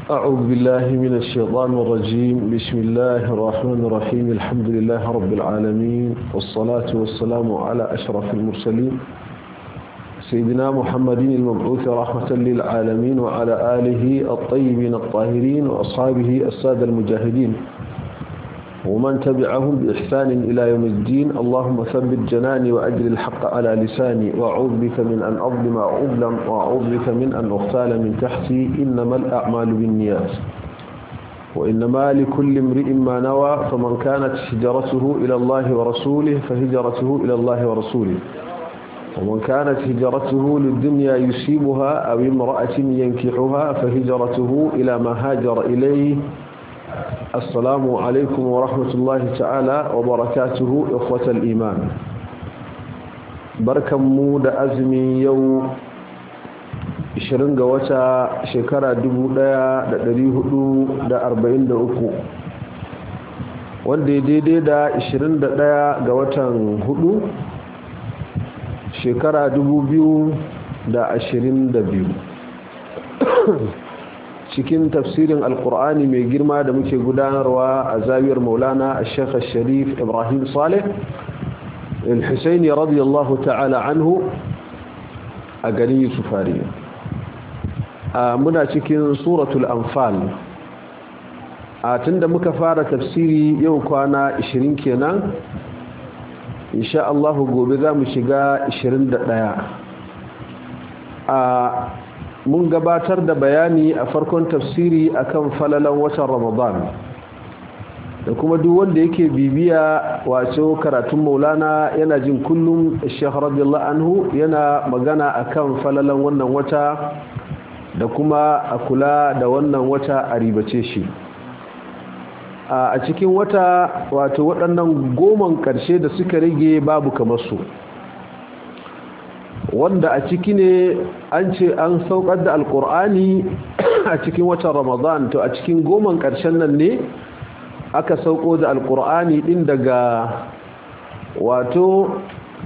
أعوذ بالله من الشيطان الرجيم بسم الله الرحمن الرحيم الحمد لله رب العالمين والصلاة والسلام على أشرف المرسلين سيدنا محمد المبعوث رحمة للعالمين وعلى آله الطيبين الطاهرين وأصحابه السادة المجاهدين ومن تبعهم بإحسان إلى يوم الدين اللهم ثبت جناني وأجل الحق على لساني وأعوذ بك من أن أظلم أو أظلم وأعوذ بك من أن أغتال من تحتي إنما الأعمال بالنيات وإنما لكل امرئ ما نوى فمن كانت هجرته إلى الله ورسوله فهجرته إلى الله ورسوله ومن كانت هجرته للدنيا يصيبها أو امرأة ينكحها فهجرته إلى ما هاجر إليه السلام عليكم ورحمة الله تعالى وبركاته إخوة الإيمان بركة مود أزمي يو ishirin ga wata shekara dubu ɗaya da ɗari hudu da arba'in da uku wanda ya daidai da ishirin da ɗaya ga watan hudu shekara dubu biyu da ashirin da biyu cikin tafsirin alkur'ani mai girma da muke gudanarwa a zawiyar maulana a shekha sharif ibrahim saleh il-husaini radiyallahu ta'ala anhu a garin yusufari muna cikin suratul anfal a tunda muka fara tafsiri yau kwana 20 kenan insha Allah gobe za mu shiga 21 a mun gabatar da bayani a farkon tafsiri akan falalan watan ramadan da kuma duk wanda yake bibiya wato karatun maulana yana jin kullum shekh radiyallahu anhu yana magana akan falalan wannan wata da kuma a kula da wannan wata a ribace shi a cikin wata wato waɗannan goman ƙarshe da suka rage babu kamar su wanda a ciki ne an ce an saukar da alkur'ani a cikin watan ramadan to a cikin goman ƙarshen nan ne aka sauko da alkur'ani ɗin daga wato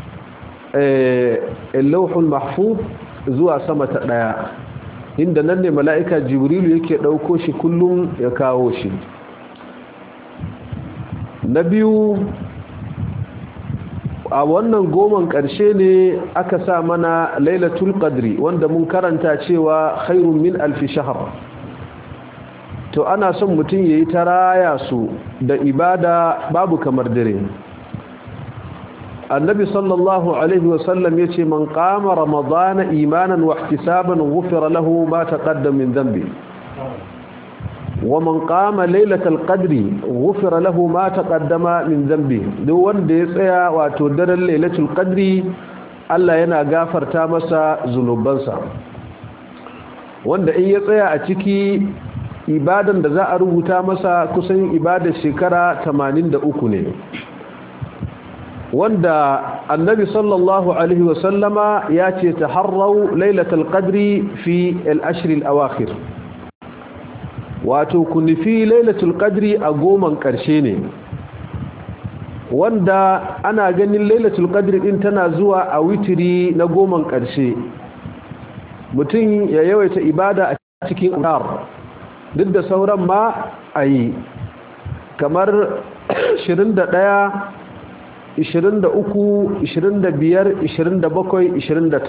lauhul mahfuz zuwa sama ta ɗaya inda nan ne mala'ika jibrilu yake ɗauko shi kullum ya kawo shi na biyu a wannan goman ƙarshe ne aka sa mana lailatul qadri wanda mun karanta cewa khairun min alfi shahar to ana son mutum yayi ta raya su da ibada babu kamar dare annabi sallallahu alaihi wasallam ya ce man qama ramadana imanan wa ihtisaban ghufira lahu ma taqaddama min dhanbi ومن قام ليلة القدر غفر له ما تقدم من ذنبه duk wanda ya tsaya wato daren lailatul qadri Allah yana gafarta masa zunubansa wanda in ya tsaya a ciki ibadan da za a rubuta masa kusan ibadar shekara 83 ne wanda annabi sallallahu alaihi wasallama ya ce taharrau lailatul qadri fi al-ashr al-awakhir wato ku nufi lailatul qadri a goman ƙarshe ne wanda ana ganin lailatul qadri din tana zuwa a witiri na goman ƙarshe mutum ya yawaita ibada a cikin ƙar duk da sauran ma a yi kamar 21 23 25 27 29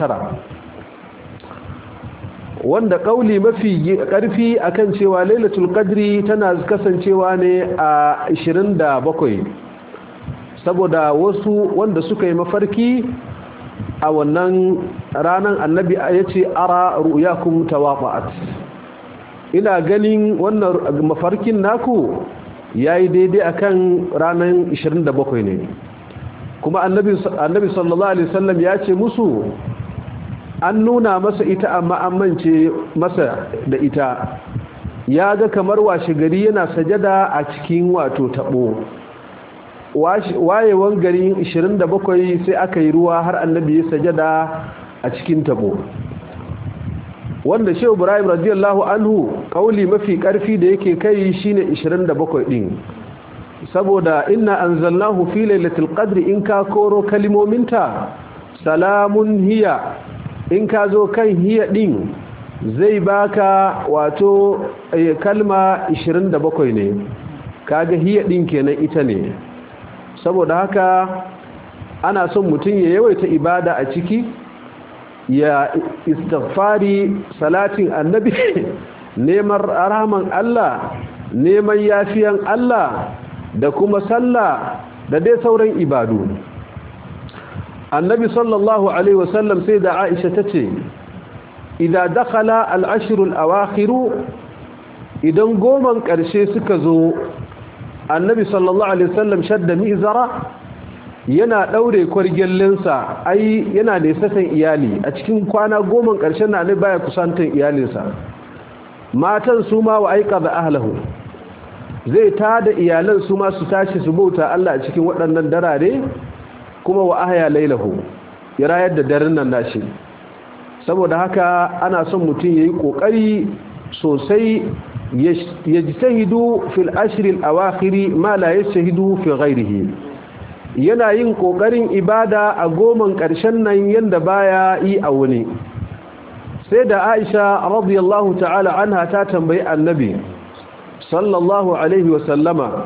wanda kauli mafi karfi akan cewa lailatul qadri tana kasancewa ne a 27 saboda wasu wanda suka yi mafarki a wannan ranan annabi yace ara ru'yakum tawaqa'at ina ganin wannan mafarkin naku yayi daidai akan ranan 27 ne kuma annabi annabi sallallahu alaihi wasallam ya ce musu an nuna masa ita amma an mance masa da ita ya ga kamar washe gari yana sajada a cikin wato tabo wayewan garin 27 sai aka yi ruwa har annabi ya sajada a cikin tabo wanda shehu ibrahim radiyallahu anhu kauli mafi karfi da yake kai shine 27 din saboda inna anzalnahu fi lailatul qadri in ka koro kalimominta salamun hiya in ka zo kan hiya din zai baka wato kalma 27 ne kaga hiya din kenan ita ne saboda haka ana son mutum ya yawaita ibada a ciki ya istighfari salatin annabi neman rahman Allah neman yafiyan Allah da kuma sallah da dai sauran ibadu annabi sallallahu alaihi wasallam sai da Aisha tace idan dakhala al-ashr al-awakhir idan goman karshe suka zo annabi sallallahu alaihi wasallam shadda mizara yana daure kwargellinsa ai yana nesatan iyali a cikin kwana goma ƙarshen na ne baya kusantan iyalinsa matan su ma wa aika da ahlahu zai tada iyalan su ma su tashi su bauta Allah a cikin waɗannan darare kuma wa ahya lailahu ya rayar da daren nan nashi saboda haka ana son mutum yayi kokari sosai yajtahidu fil ashr al awakhir ma la yajtahidu fi ghayrihi yana yin ƙoƙarin ibada a goman ƙarshen nan yadda baya yi a wuni sai da aisha radiyallahu ta'ala anha ta tambayi annabi sallallahu alaihi wasallama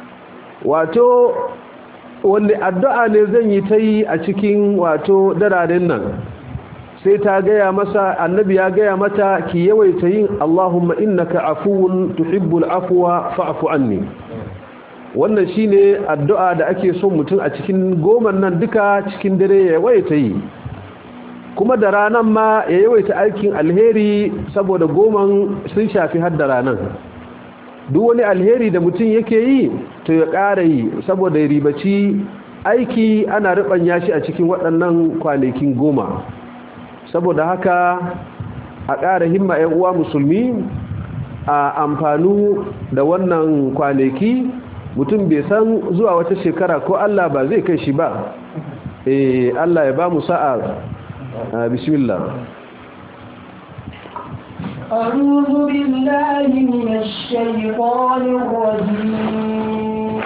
wato wanda addu'a ne zan yi ta yi a cikin wato dararen nan sai ta gaya masa annabi ya gaya mata ki yawaita yin allahumma innaka afuwun tuhibbul afwa fa'fu anni wannan shine addu'a da ake son mutum a cikin goman nan duka cikin dare ya yawaita yi kuma da ranan ma ya yawaita aikin alheri saboda goman sun shafi har da ranan duk wani alheri da mutum yake yi to ya ƙara yi saboda ya ribaci aiki ana riɓanya shi a cikin waɗannan kwanakin goma saboda haka a ƙara himma 'yan uwa musulmi a amfanu da wannan kwanaki mutum bai san zuwa wata shekara ko Allah ba zai kai shi ba eh Allah ya ba mu sa'a bismillah أعوذ بالله من الشيطان الرجيم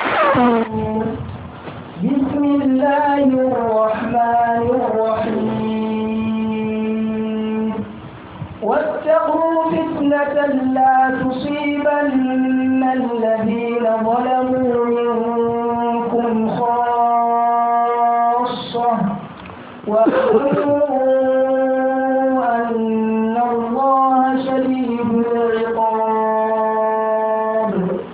بسم الله الرحمن الرحيم واتقوا فتنة لا تصيبن الذين ظلموا منكم خاصة واعلموا أن الله شديد العقاب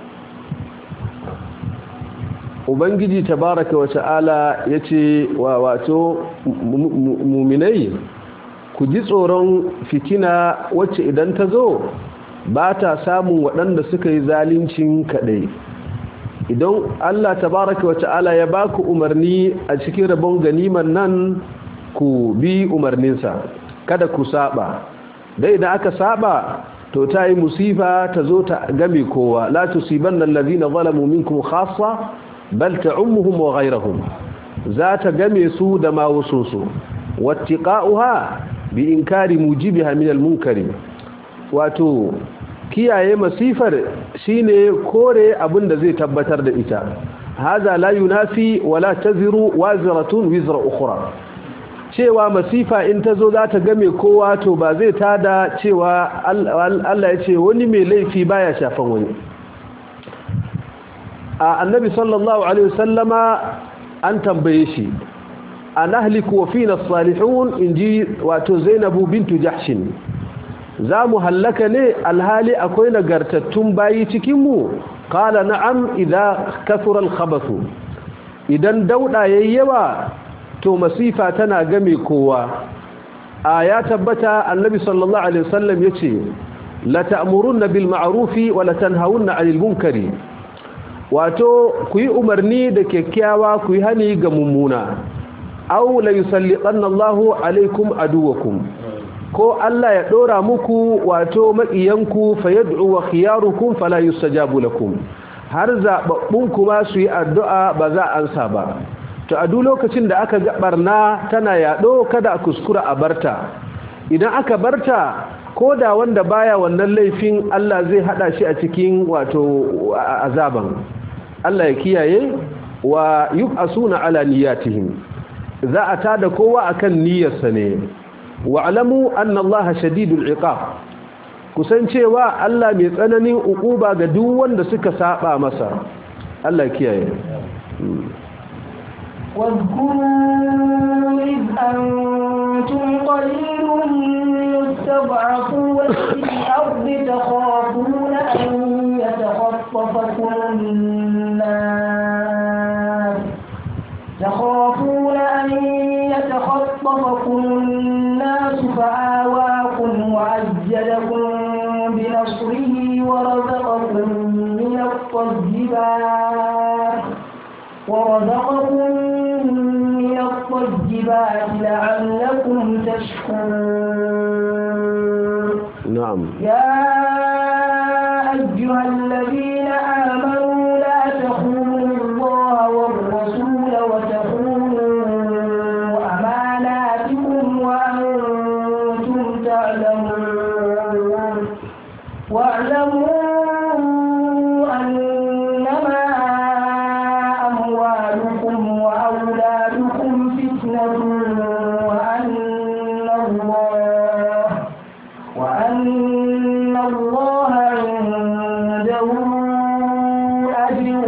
ubangiji tabaraka wa ta'ala yace wa wato muminai ku ji tsoron fitina wacce idan ta zo ba ta samun waɗanda suka yi zalincin kaɗai idan Allah tabaraka wa ta'ala ya ba ku umarni a cikin rabon ganiman nan ku bi umarninsa kada ku saba dai idan aka saba to ta yi musifa ta zo ta game kowa la tusibanna allazina zalamu minkum khassa bal ta'ummuhum wa ghayrahum za ta game su da ma wasu su wattiqa'uha bi inkari mujibiha min al-munkari wato kiyaye masifar shine kore abin da zai tabbatar da ita hada la yunafi wala taziru waziratun wizra ukhra cewa masifa in ta zo za ta game kowa to ba zai tada cewa Allah ya ce wani mai laifi baya shafan wani a annabi sallallahu alaihi wasallama an tambaye shi an ahliku wa fina salihun inji wato zainabu bintu jahshin za mu hallaka ne alhali akwai nagartattun bayi cikinmu kala na'am idan kasura alkhabathu idan dauda yayi yawa to masifa tana game kowa a ya tabbata annabi sallallahu alaihi wasallam yace la ta'muruna bil ma'rufi wa la tanhauna 'anil munkari wato ku yi umarni da kyakkyawa ku yi hani ga mummuna aw la yusallitanna Allahu alaikum aduwakum ko Allah ya dora muku wato maƙiyanku fayad'u wa khiyarukum fala yustajabu lakum har zababbun kuma su yi addu'a ba za a ansa ba to a duk lokacin da aka ga barna tana yado kada a kuskura a barta idan aka barta ko da wanda baya wannan laifin Allah zai hada shi a cikin wato azaban Allah ya kiyaye wa yub'asuna ala niyyatihim za a tada kowa akan niyyarsa ne wa'lamu anna allaha shadidul iqab kusancewa Allah mai tsananin ukuba ga duk wanda suka saba masa Allah kiyaye واذكروا إذ أنتم قليل مستضعفون في الأرض تخافون أن يتخطفكم الناس تخافون أن يتخطفكم الناس فآواكم وأيدكم بنصره ورزقكم من الطيبات ورزقكم من الطيبات لعلكم تشكرون نعم يا أيها الذين آمنوا لا تخونوا الله والرسول وتخونوا أماناتكم وأنتم تعلمون واعلموا أنما أموالكم وأولادكم فتنة وأن الله وأن الله عنده أجر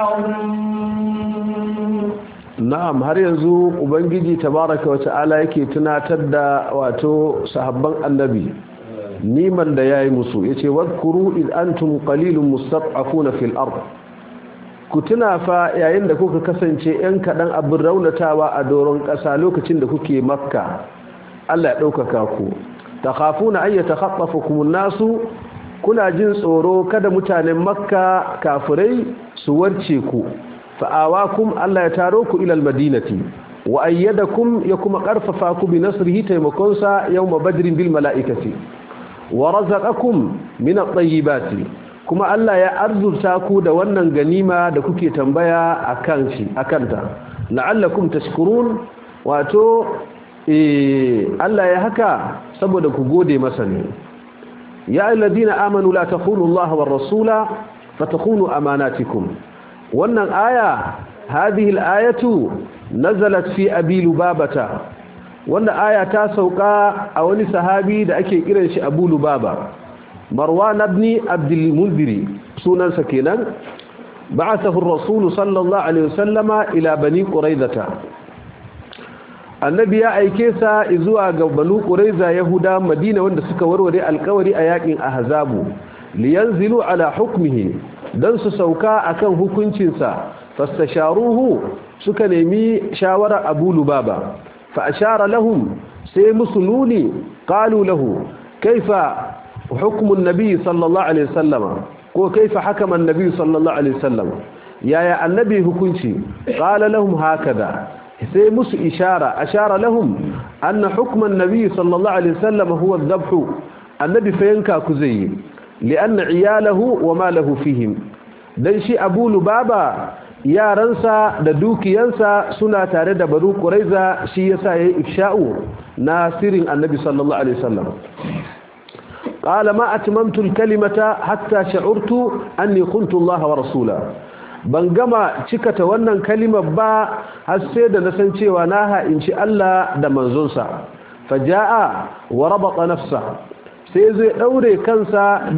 عظيم na'am har yanzu ubangiji tabaraka wa ta'ala yake tunatar da wato sahabban annabi niman da yayi musu yace wadhkuru id antum qalilun mustad'afuna fil ard ku tuna fa yayin da kuka kasance yan kadan abin raunatawa a doron kasa lokacin da kuke makka Allah ya daukaka ku takhafuna ay yatakhaffafukum an-nasu kuna jin tsoro kada mutanen makka kafirai su warce ku fa'awakum Allah ya taro ku ilal madinati wa ayyadakum ya kuma karfafa ku bi nasrihi taimakonsa yawma badrin bil mala'ikati wa razaqakum min at-tayyibati kuma Allah ya arzurta ku da wannan ganima da kuke tambaya akan shi akanta la'allakum tashkurun wato eh Allah ya haka saboda ku gode masa ne ya alladhina amanu la takhunu Allah war rasula fatakhunu amanatikum wannan aya hadhihi al-ayatu nazalat fi abi lubabata wannan aya ta sauka a wani sahabi da ake kiran shi abu lubaba marwan ibn abdul munziri sunansa kenan ba'athahu ar-rasul sallallahu alaihi wasallama ila bani quraidata annabi ya aike sa zuwa ga banu quraiza yahuda madina wanda suka warware alkawari a yakin ahzabu liyanzilu ala hukmihi dan su sauka akan hukuncinsa fastasharuhu suka nemi shawara Abu Lubaba fa ashara lahum sai musuluni qalu lahu kaifa hukmu an-nabi sallallahu alaihi wasallam ko kaifa hakama an-nabi sallallahu alaihi wasallam yaya annabi hukunci qala lahum hakada sai musu ishara ashara lahum anna hukma an-nabi sallallahu alaihi wasallam huwa adh-dhabhu annabi fa yanka ku zai لأن عياله وما له فيهم dan shi Abu Lubaba yaransa da dukiyansa suna tare da Banu Quraiza shi yasa yayi ifsha'u nasirin Annabi sallallahu alaihi wasallam qala ma atmamtu al-kalimata hatta sha'urtu anni kuntu Allah wa rasula ban gama cikata wannan kalimar ba har sai da na san cewa na ha in ci Allah da manzonsa faja'a wa rabata nafsa sai zai daure kansa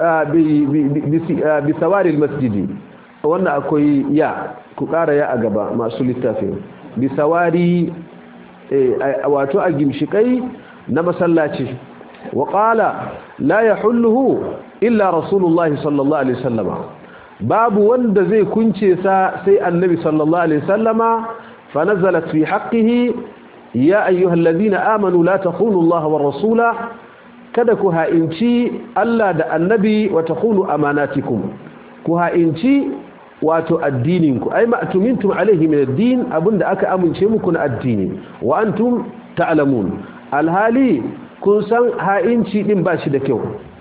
bisawaril masjidi wannan akwai ya ku kara ya a gaba masu littafin bisawari wato a gimshikai na masallaci wa qala la yahulluhu illa rasulullah sallallahu alaihi wasallama babu wanda zai kunce sa sai annabi sallallahu alaihi wasallama fa nazalat fi haqqihi ya ayyuhalladhina amanu la takhunu allaha war rasula kada ku ha'inci Allah da annabi wa takhunu amanatikum ku ha'inci wato addininku ai ma'tumintum alaihi min ad-din abinda aka amince muku na addini wa antum ta'lamun alhali kun san ha'inci din ba shi da kyau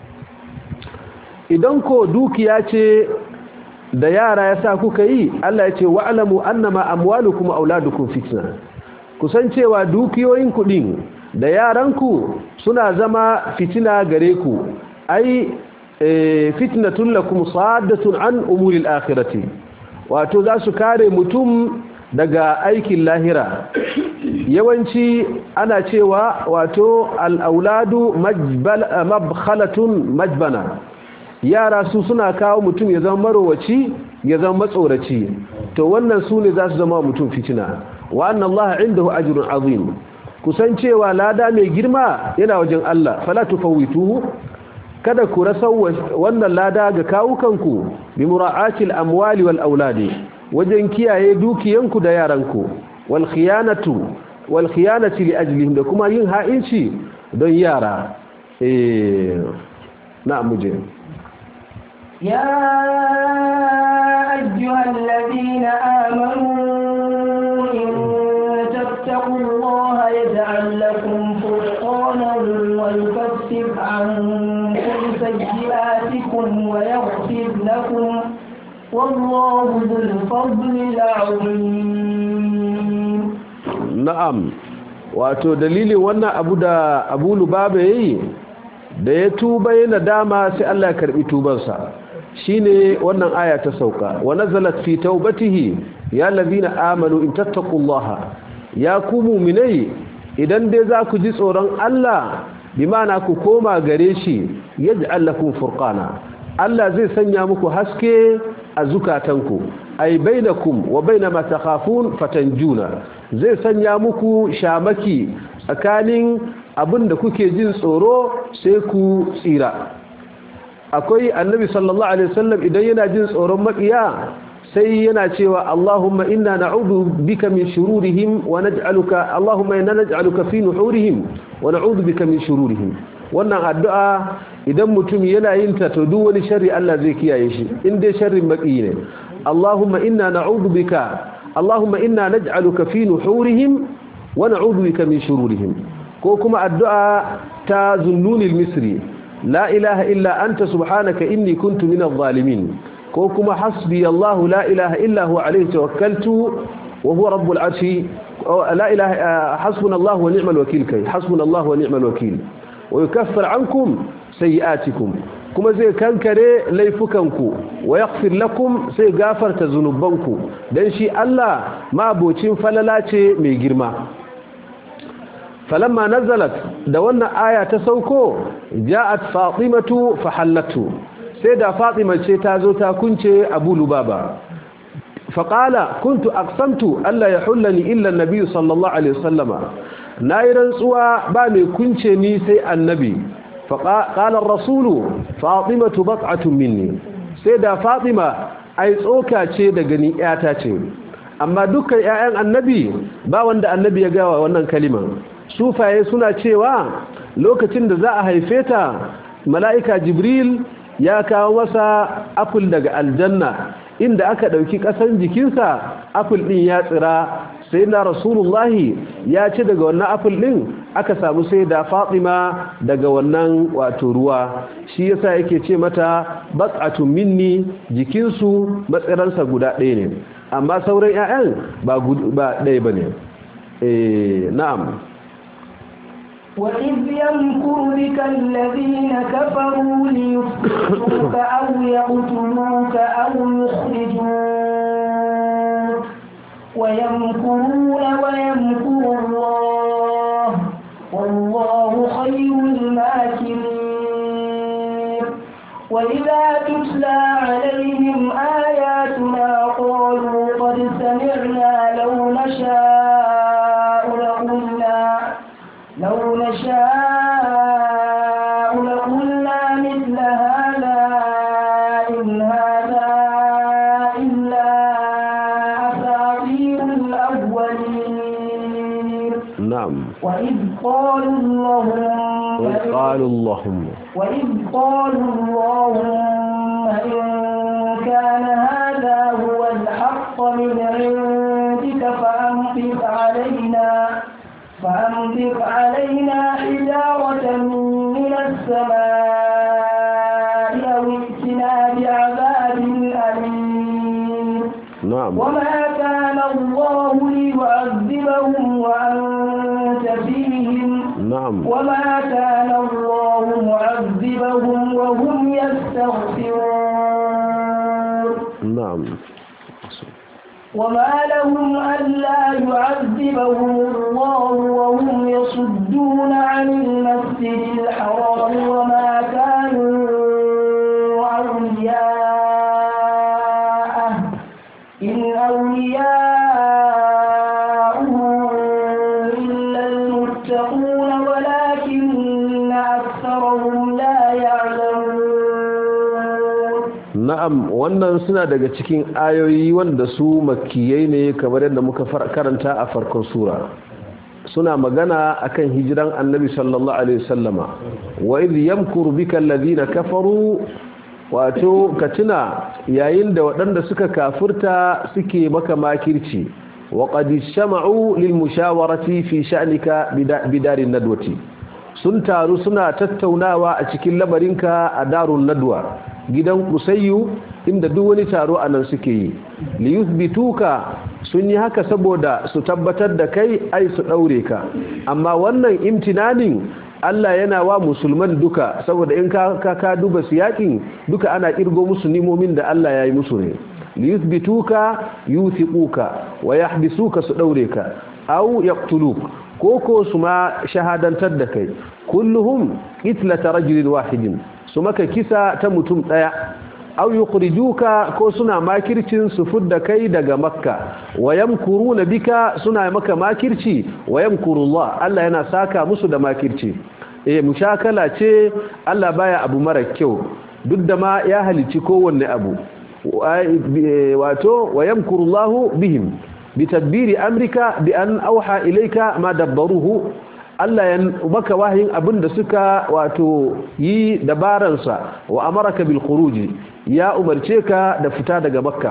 idan ko dukiya ce da yara yasa kuka yi Allah ya ce wa'lamu annama amwalukum wa auladukum fitna kusan cewa dukiyoyin kudin da yaranku suna zama fitina gare ku ai fitnatun lakum saddatun an umuril akhirati wato za su kare mutum daga aikin lahira yawanci ana cewa wato al'auladu mabkhalatun majbana yara su suna kawo mutum ya zama marowaci ya zama matsoraci to wannan su ne za su zama mutum fitina wa annan Allah indahu ajrun azim kusan cewa lada mai girma yana wajen Allah fala tufawituhu kada ku rasa wannan lada ga kawukanku bi mura'atil amwali wal auladi wajen kiyaye dukiyanku da yaranku wal khiyanatu wal khiyanati li ajlihim da kuma yin ha'inci don yara eh na'am muje يا أيها الذين آمنوا إن تتقوا الله يجعل لكم فرقانا ويكفر عنكم سيئاتكم ويغفر لكم والله ذو الفضل العظيم na'am wato dalilin wannan abu da abu lubaba yayi da ya tuba yana dama sai Allah ya karbi tubansa shine wannan aya ta sauka wa nazalat fi taubatihi ya allazina amanu in tattaqullaha ya ku mu'minai idan dai za ku ji tsoron Allah bi ma'ana ku koma gare shi yaj'al lakum furqana Allah zai sanya muku haske a zukatanku ay bainakum wa bainama takhafun fatanjuna zai sanya muku shamaki tsakanin abinda kuke jin tsoro sai ku tsira akwai annabi sallallahu alaihi wasallam idan yana jin tsoron makiya sai yana cewa Allahumma inna na'udhu bika min shururihim wa naj'aluka Allahumma inna naj'aluka fi nuhurihim wa na'udhu bika min shururihim wannan addu'a idan mutum yana yin ta to duk wani sharri Allah zai kiyaye shi in dai sharrin maki ne Allahumma inna na'udhu bika Allahumma inna naj'aluka fi nuhurihim wa na'udhu bika min shururihim ko kuma addu'a ta zunnunil misri la ilaha illa anta subhanaka inni kuntu minadh zalimin ko kuma hasbi Allah la ilaha illa huwa alayhi tawakkaltu wa huwa rabbul arshi la ilaha hasbuna Allah wa ni'mal wakeel kai hasbuna Allah wa ni'mal wakeel wa yukaffir ankum sayi'atikum kuma zai kankare laifukanku wa yaghfir lakum sai gafarta zunubanku dan shi Allah mabocin falala ce mai girma falamma nazalat da wannan aya ta sauko ja'at fatimatu fahallatu sai da fatima ce ta zo ta kunce abu lubaba faqala kuntu aqsamtu alla yahullani illa an-nabi sallallahu alaihi wasallama nayi rantsuwa ba mai kunce ni sai annabi faqala ar-rasulu fatimatu bat'atun minni sai da fatima ai tsoka ce daga ni yata ce amma dukkan ƴaƴan annabi ba wanda annabi ya gawa wannan kalimar sufaye suna cewa lokacin da za a haife ta mala'ika jibril ya kawo masa apple daga aljanna inda aka ɗauki ƙasan jikinsa apple ɗin ya tsira sai na rasulullahi ya ci daga wannan apple ɗin aka samu sai da fatima daga wannan wato ruwa shi yasa yake ce mata batsatun minni jikinsu matsiransa guda ɗaya ne amma sauran 'ya'yan ba ɗaya ba ne na'am وإذ يمكر بك الذين كفروا ليفتحوك أو يقتلوك أو يخرجوك ويمكرون ويمكر الله والله خير الماكرين وإذا تتلى عليهم آياتنا قالوا قد سمعنا لو نشاء لقلنا لو نشاء لقلنا مثل هذا إن هذا إلا أساطير الأولين نعم وإذ قالوا اللهم وإذ قالوا اللهم وإذ قالوا اللهم إن كان هذا هو الحق من عندك فأمطر علينا فأمطر علينا حجارة من السماء أو ائتنا بعذاب أليم نعم وما كان الله ليعذبهم وأنت فيهم نعم وما كان الله معذبهم وهم يستغفرون نعم وما لهم ألا يعذبهم الله وهم يصدون عن المسجد الحرام وما كانوا أولياءه إن أولياءه إلا المتقون ولكن أكثرهم لا يعلمون na'am wannan suna daga cikin ayoyi wanda su makiyai ne kamar yadda muka karanta a farkon sura suna magana akan hijiran annabi sallallahu alaihi wasallama wa idh yamkuru bika alladhina kafaru wato katina yayin da waɗanda suka kafurta suke maka makirci wa qad shama'u lil mushawarati fi sha'nika bidarin nadwati sun taru suna tattaunawa a cikin lamarinka a darun nadwa gidan kusayyu inda duk wani taro a nan suke yi liyuthbituka sun yi haka saboda su tabbatar da kai ai su daure ka amma wannan imtinanin Allah yana wa musulman duka saboda in ka ka duba siyakin duka ana kirgo musu nimomin da Allah ya yi musu ne liyuthbituka yuthiquka wa yahbisuka su daure ka aw yaqtuluk koko su ma shahadantar da kai kulluhum itlata rajulin wahidin su maka kisa ta mutum daya aw yukhrijuka ko suna makircin su fudda kai daga makka wayamkuruna bika suna maka makirci wayamkurullah Allah yana saka musu da makirci eh mushakala ce Allah baya abu mara kyau duk da ma ya halici kowanne abu wato wayamkurullahu bihim bitadbiri amrika bi an auha ilayka ma dabbaruhu Allah ya maka wahayin abinda suka wato yi dabaransa wa amaraka bil khuruji ya umarce ka da fita daga makka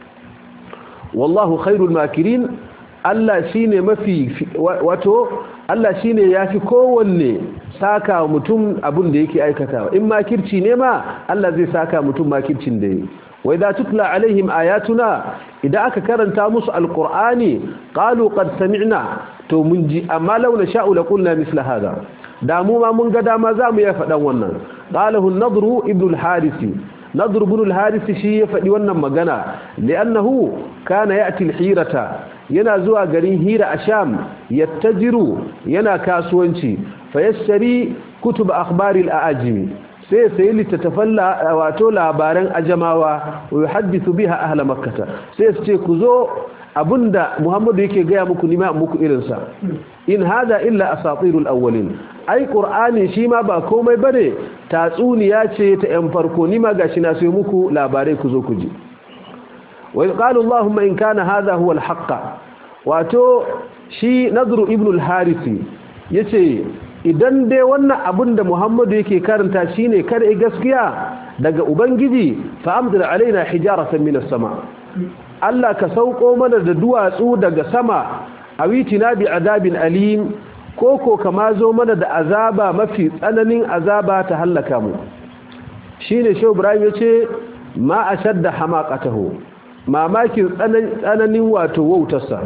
wallahu khairul makirin Allah shine mafi wato Allah shine yafi kowanne saka mutum abin da yake aikatawa in makirci ne ma Allah zai saka mutum makircin da yake wa idza tutla alaihim ayatuna idan aka karanta musu alqur'ani qalu qad sami'na to mun ji amma law na sha'u la qulna misla hada da mu ma mun ga dama zamu ya faɗan wannan qalahu an-nadru ibn al-harisi nadru ibn al-harisi shi ya faɗi wannan magana li'annahu kana ya'ti al-hirata yana zuwa garin hira a sham yattajiru yana kasuwanci fayashtari kutub akhbari al-aajimi sai sai littattafan wato labaran ajamawa wa yuhaddithu biha ahla makkah sai su ce ku zo abinda muhammadu yake gaya muku nima muku irinsa in hada illa asatirul awwalin ai qur'ani shi ma ba komai bane tatsuniya ce ta yan farko nima gashi na sai muku labarai ku zo ku ji wa qala allahumma in kana hadha huwa alhaq wato shi nadru ibn al-harisi yace idan dai wannan abin da Muhammadu yake karanta shine kada gaskiya daga ubangiji fa amdir alaina hijaratan minas sama Allah ka sauko mana da duwatsu daga sama awitina bi adabin alim koko kama zo mana da azaba mafi tsananin azaba ta hallaka mu shine Shehu Ibrahim yace ma ashadda hamaqatahu mamakin tsananin wato wautarsa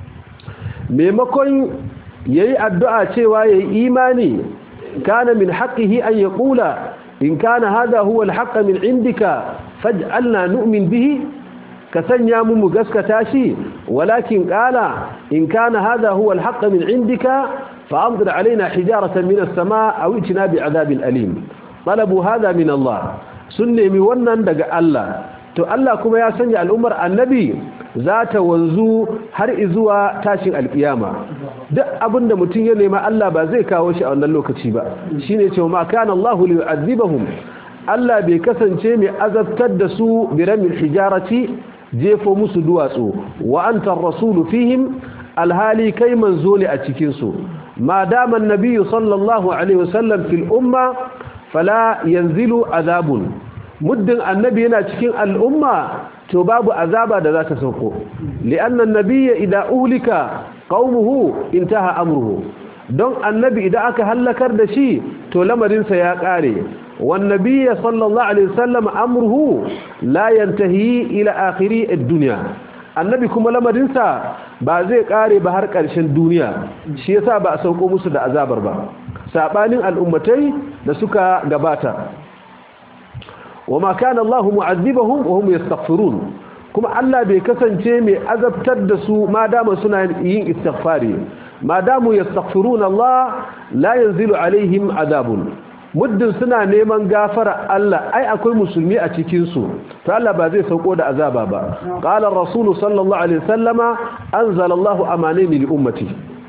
maimakon yayi addu'a cewa yayi imani kana min haqqihi an yaqula in kana hadha huwa al-haqq min indika faj'alna nu'min bihi ka sanya mu mu gaskata shi walakin qala in kana hadha huwa al-haqq min indika fa'amdir alaina hijaratan min as-samaa aw itina bi'adabin alim talabu hadha min Allah sun nemi wannan daga Allah to Allah kuma ya sanya al'ummar annabi za ta wanzu har izuwa tashin alkiyama duk abinda mutum ya nema Allah ba zai kawo shi a wannan lokaci ba shine cewa ma kana Allahu li yu'adhibahum Allah bai kasance mai azabtar da su bi ramil hijarati jefo musu duwatsu wa anta ar-rasulu fihim alhali kai manzo ne a cikin su ma dama an-nabiy sallallahu alaihi wasallam fil umma fala yanzilu azabun muddin annabi yana cikin al'umma to babu azaba da za ta sauko li'anna annabiyya idan ulika qaumuhu intaha amruhu don annabi idan aka halakar da shi to lamarinsa ya kare wan nabiyya sallallahu alaihi wasallam amruhu la yantahi ila akhiri ad-dunya annabi kuma lamarinsa ba zai kare ba har ƙarshen duniya shi yasa ba a sauko musu da azabar ba sabanin al'ummatai da suka gabata وما كان الله معذبهم وهم يستغفرون kuma Allah bai kasance mai azabtar da su ma dama suna yin istighfari ma damu yastaghfiruna Allah la yanzilu alaihim azabun muddin suna neman gafara Allah ai akwai musulmi a cikin su to Allah ba zai sauko da azaba ba qala ar-rasul sallallahu alaihi wasallama anzala Allahu amanini li ummati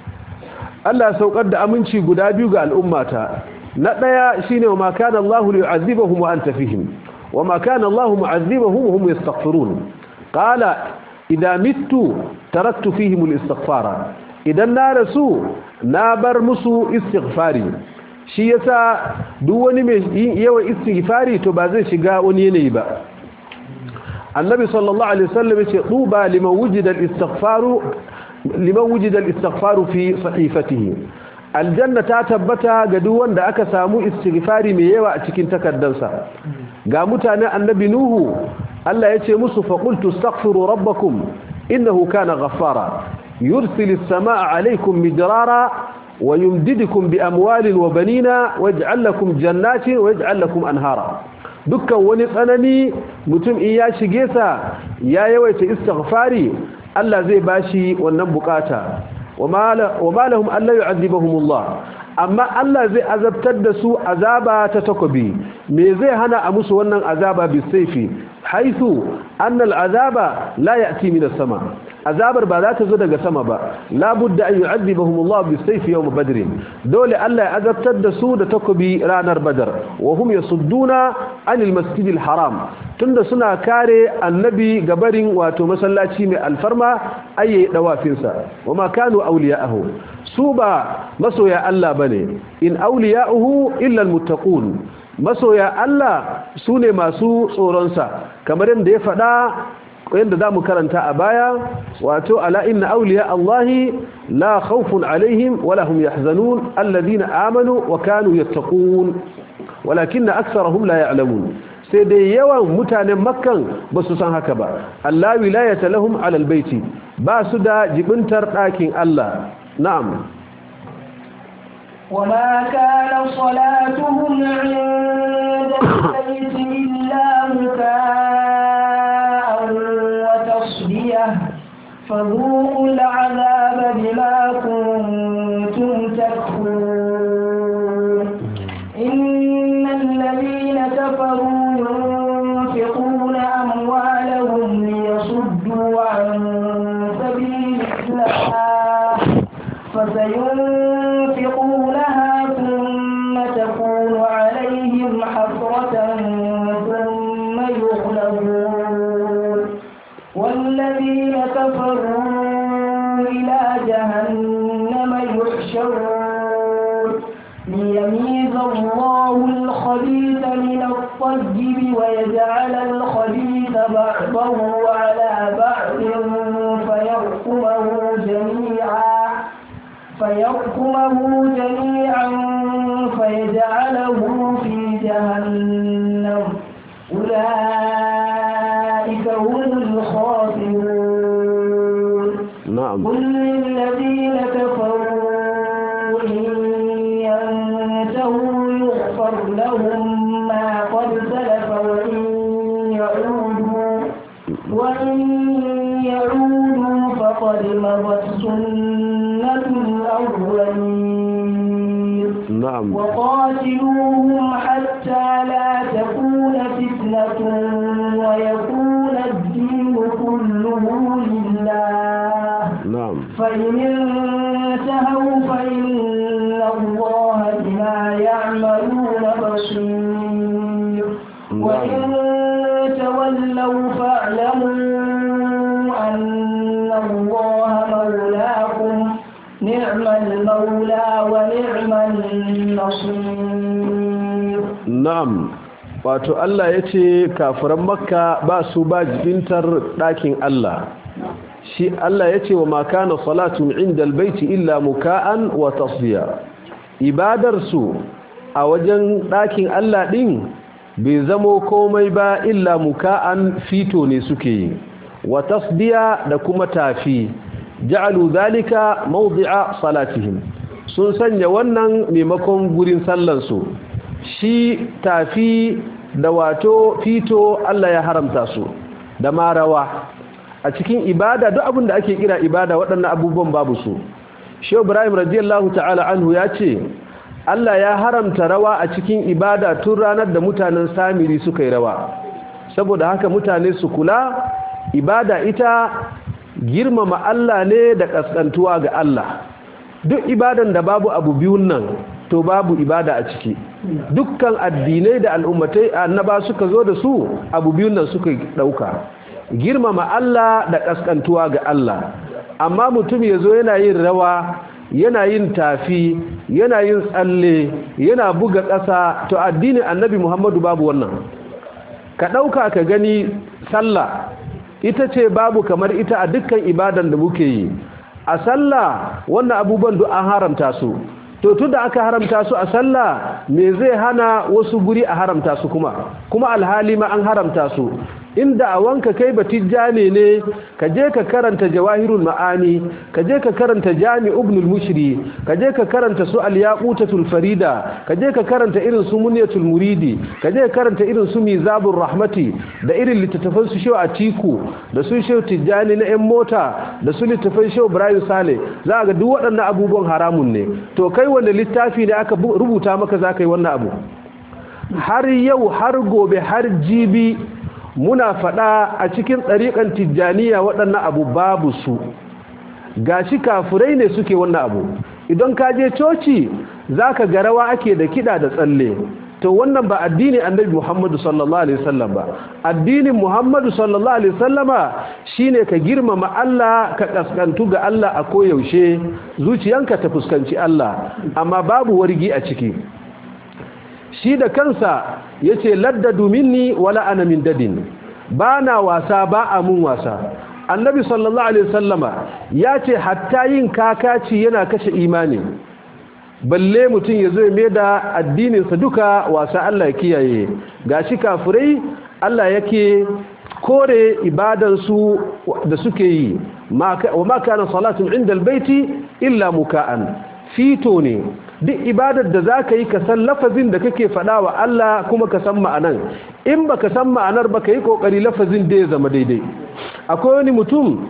Allah ya saukar da aminci guda biyu ga al'ummata na daya shine wa ma kana Allahu liyu'adhibahum wa anta fihim wa ma kana Allahu mu'adhibahum wa hum yastaghfirun qala idha mittu taraktu fihim al-istighfara idan na rasu na bar musu istighfari shi yasa duk wani mai yawan istighfari to ba zai shiga wani yanayi ba annabi sallallahu alaihi wasallam yace tuba liman wujida al-istighfaru liman wujida al-istighfaru fi sahifatihi aljanna ta tabbata ga duk wanda aka samu istighfari mai yawa a cikin takaddansa ga mutanen annabi nuhu Allah yace musu faqultu astaghfiru rabbakum innahu kana ghaffara yursilis samaa alaykum midrara ويمددكم بأموال وبنين ويجعل لكم جنات ويجعل لكم أنهارا dukkan wani tsanani mutum in ya shige sa ya yawaita istighfari Allah zai bashi wannan bukata wa ma lahum alla yu'adhibuhumullah amma Allah zai azabtar da su azaba ta takobi me zai hana a musu wannan azaba bisayfi haythu anna al'azaba la ya'ti min as-sama azabar ba za ta zo daga sama ba labudda an yu'adhibahum Allah bisayfi yawm badr dole Allah ya azabtar da su da takobi ranar badar wa hum yasudduna anil masjidil haram tunda suna kare annabi gabarin wato masallaci mai alfarma ayi dawafin sa wama kanu awliya'ahu su ba masoya Allah bane in awliya'uhu illa almuttaqun masoya Allah sune masu tsoron sa kamar yadda ya faɗa yadda za mu karanta a baya wato ala inna auliya Allahi la khawfun alaihim wala hum yahzanun alladhina amanu wa kanu yattaqun walakinna aktharuhum la ya'lamun sai dai yawan mutanen makkan ba su san haka ba Allah wilayata lahum ala albayti ba su da jibintar ɗakin Allah na'am وما كان صلاتهم عند البيت إلا مكاء وتصديه فذوقوا العذاب بما كنتم تكفرون إن الذين كفروا ينفقون أموالهم ليصدوا عن سبيل الله فسينفقونها ثم تكون عليهم حسرة ثم يغلبون والذين كفروا إلى جهنم يحشرون ليميز الله الخبيث من الطيب ويجعل الخبيث بعضه على بعض فيركمه جميعا فيركمه جميعا فيجعله في جهنم أولئك هم الخاسرون na'am قل للذين كفروا إن ينتهوا يغفر لهم ما قد سلف وإن يعودوا وإن يعودوا فقد مضت سنة الأولين na'am وقاتلوهم حتى لا تكون فتنة ويكون الدين كله لله na'am فإن انتهوا فإن الله بما يعملون بصير وإن تولوا فاعلموا أن الله مولاكم نعم المولى ونعم النصير na'am wato Allah ya ce kafiran makka ba su ba jibintar ɗakin Allah shi Allah ya ce wa makana salatun inda albaiti illa muka'an wa tasdiya ibadarsu a wajen ɗakin Allah ɗin bai zamo komai ba illa muka'an fito ne suke yi wa tasdiya da kuma tafi ja'alu zalika mawdi'a salatihim sun sanya wannan maimakon gurin sallansu shi tafi da wato fito Allah ya haramta su da ma rawa a cikin ibada duk abin da ake kira ibada waɗannan abubuwan babu su shehu ibrahim radiyallahu ta'ala anhu ya ce Allah ya haramta rawa a cikin ibada tun ranar da mutanen samiri suka yi rawa saboda haka mutane su kula ibada ita girmama Allah ne da kaskantuwa ga Allah duk ibadan da babu abu biyun nan to babu ibada a ciki dukkan addinai da al'ummatai annaba suka zo da su abu biyun nan suka dauka girmama Allah da kaskantuwa ga Allah amma mutum yazo yana yin rawa yana yin tafi yana yin tsalle yana buga ƙasa to addinin annabi Muhammadu babu wannan ka dauka ka gani sallah ita ce babu kamar ita a dukkan ibadan da muke yi a sallah wannan abubuwan duk an haramta su to tun da aka haramta su a sallah me zai hana wasu guri a haramta su kuma kuma alhali ma an haramta su inda a wanka kai batijjane ne ka je ka karanta jawahirul ma'ani ka je ka karanta jami ibnul mushri ka je ka karanta su al-yaqutatul farida ka je ka karanta irin su munyatul muridi ka je ka karanta irin su mizabur rahmati da irin littattafan su shehu atiku da su shehu tijjani na yan mota da su littattafan shehu ibrahim sale za ga duk waɗannan abubuwan haramun ne to kai wanda littafi ne aka rubuta maka za ka yi wannan abu har yau har gobe har jibi muna faɗa a cikin ɗariƙan tijjaniya waɗannan abu babu su gashi kafurai ne suke wannan abu idan ka je coci za ka garawa ake da kiɗa da tsalle to wannan ba addinin annabi muhammadu sallallahu alaihi wasallam ba addinin muhammadu sallallahu alaihi wasallama shine ka girmama Allah ka kaskantu ga Allah a koyaushe zuciyanka ta fuskanci Allah amma babu wargi a ciki shi da kansa ya ce laddadu minni wala ana min dadin ba na wasa ba a mun wasa annabi sallallahu alaihi wasallama ya ce hatta yin kakaci yana kashe imani balle mutum ya zo mai da addininsa duka wasa Allah ya kiyaye gashi kafirai Allah yake kore ibadansu da suke yi wa ma kana salatun inda albayti illa muka'an fito ne duk ibadar da za ka yi ka san lafazin da kake faɗa wa Allah kuma ka san ma'anan in ba ka san ma'anar ba ka yi ƙoƙari lafazin da ya zama daidai akwai wani mutum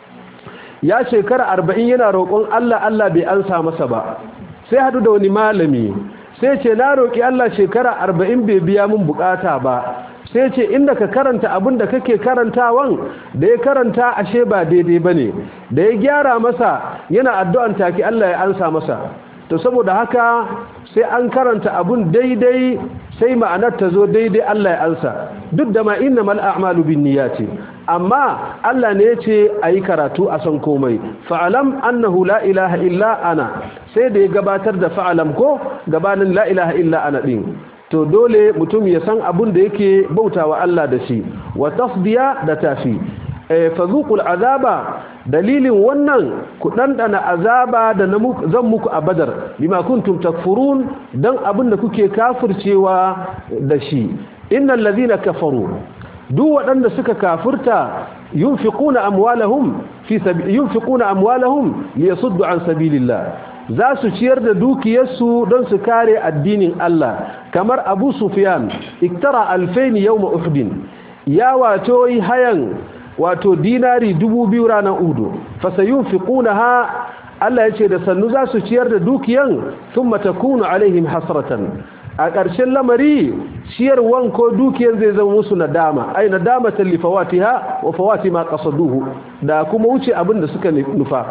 ya shekara arba'in yana roƙon Allah Allah bai ansa masa ba sai hadu da wani malami sai ce na roƙi Allah shekara arba'in bai biya min bukata ba sai ce inda ka karanta abin da kake karantawan da ya karanta ashe ba daidai ba ne da ya gyara masa yana addu'an take Allah ya ansa masa to saboda haka sai an karanta abun daidai sai ma'anar ta zo daidai Allah ya ansa duk da ma inna mal a'malu bin niyyati amma Allah ne yace ayi karatu a san komai fa'alam annahu la ilaha illa ana sai da ya gabatar da fa'alam ko gabanin la ilaha illa ana din to dole mutum ya san abun da yake bautawa Allah da shi wa tasdiya da tafi fazuqul azaba dalilin wannan ku dandana azaba da zan muku a badar bima kuntum takfurun dan abin da kuke kafircewa da shi innal ladhina kafaru duk waɗanda suka kafirta yunfiquna amwalahum fi yunfiquna amwalahum liyasuddu an sabilillah za su ciyar da dukiyarsu don su kare addinin Allah kamar Abu Sufyan iktara alfain yawma Uhud ya wato hayan wato dinari dubu biyu ranar udu fasayun fi ha Allah ya ce da sannu za su ciyar da dukiyan sun matakunu alaihim hasratan a ƙarshen lamari ciyarwan ko dukiyan zai zama musu nadama ai nadama talli fawatiha wa fawati ma qasaduhu da kuma wuce abin da suka nufa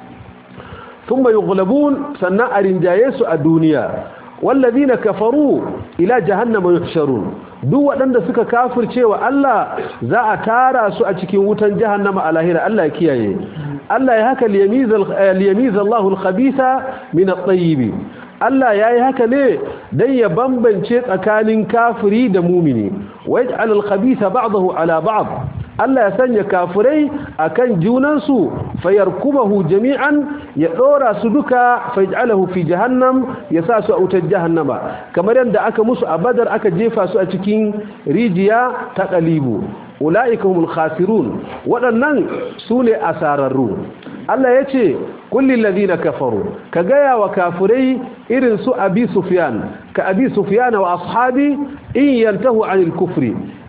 thumma yughlabun sannan a rinjaye su a duniya wallazina kafaru ila jahannama yuhsharun duk waɗanda suka kafirce wa Allah za a tara su a cikin wutan jahannama a lahira Allah ya kiyaye Allah ya haka liyamiza Allahul khabitha min at-tayyib Allah yayi haka ne dan ya bambance tsakanin kafiri da mumini wa yaj'al al-khabitha ba'dahu ala ba'd Allah ya sanya kafirai akan junansu fayarkubahu jami'an ya dora su duka fayaj'alahu fi jahannam ya sa su a wutar jahannama kamar yadda aka musu a badar aka jefa su a cikin rijiya ta qalibu ulaika humul khasirun waɗannan su ne asararru Allah ya ce kullin ladina kafaru ka gaya wa kafirai irin su abi sufyan ka abi sufyan wa ashabi in yantahu anil kufri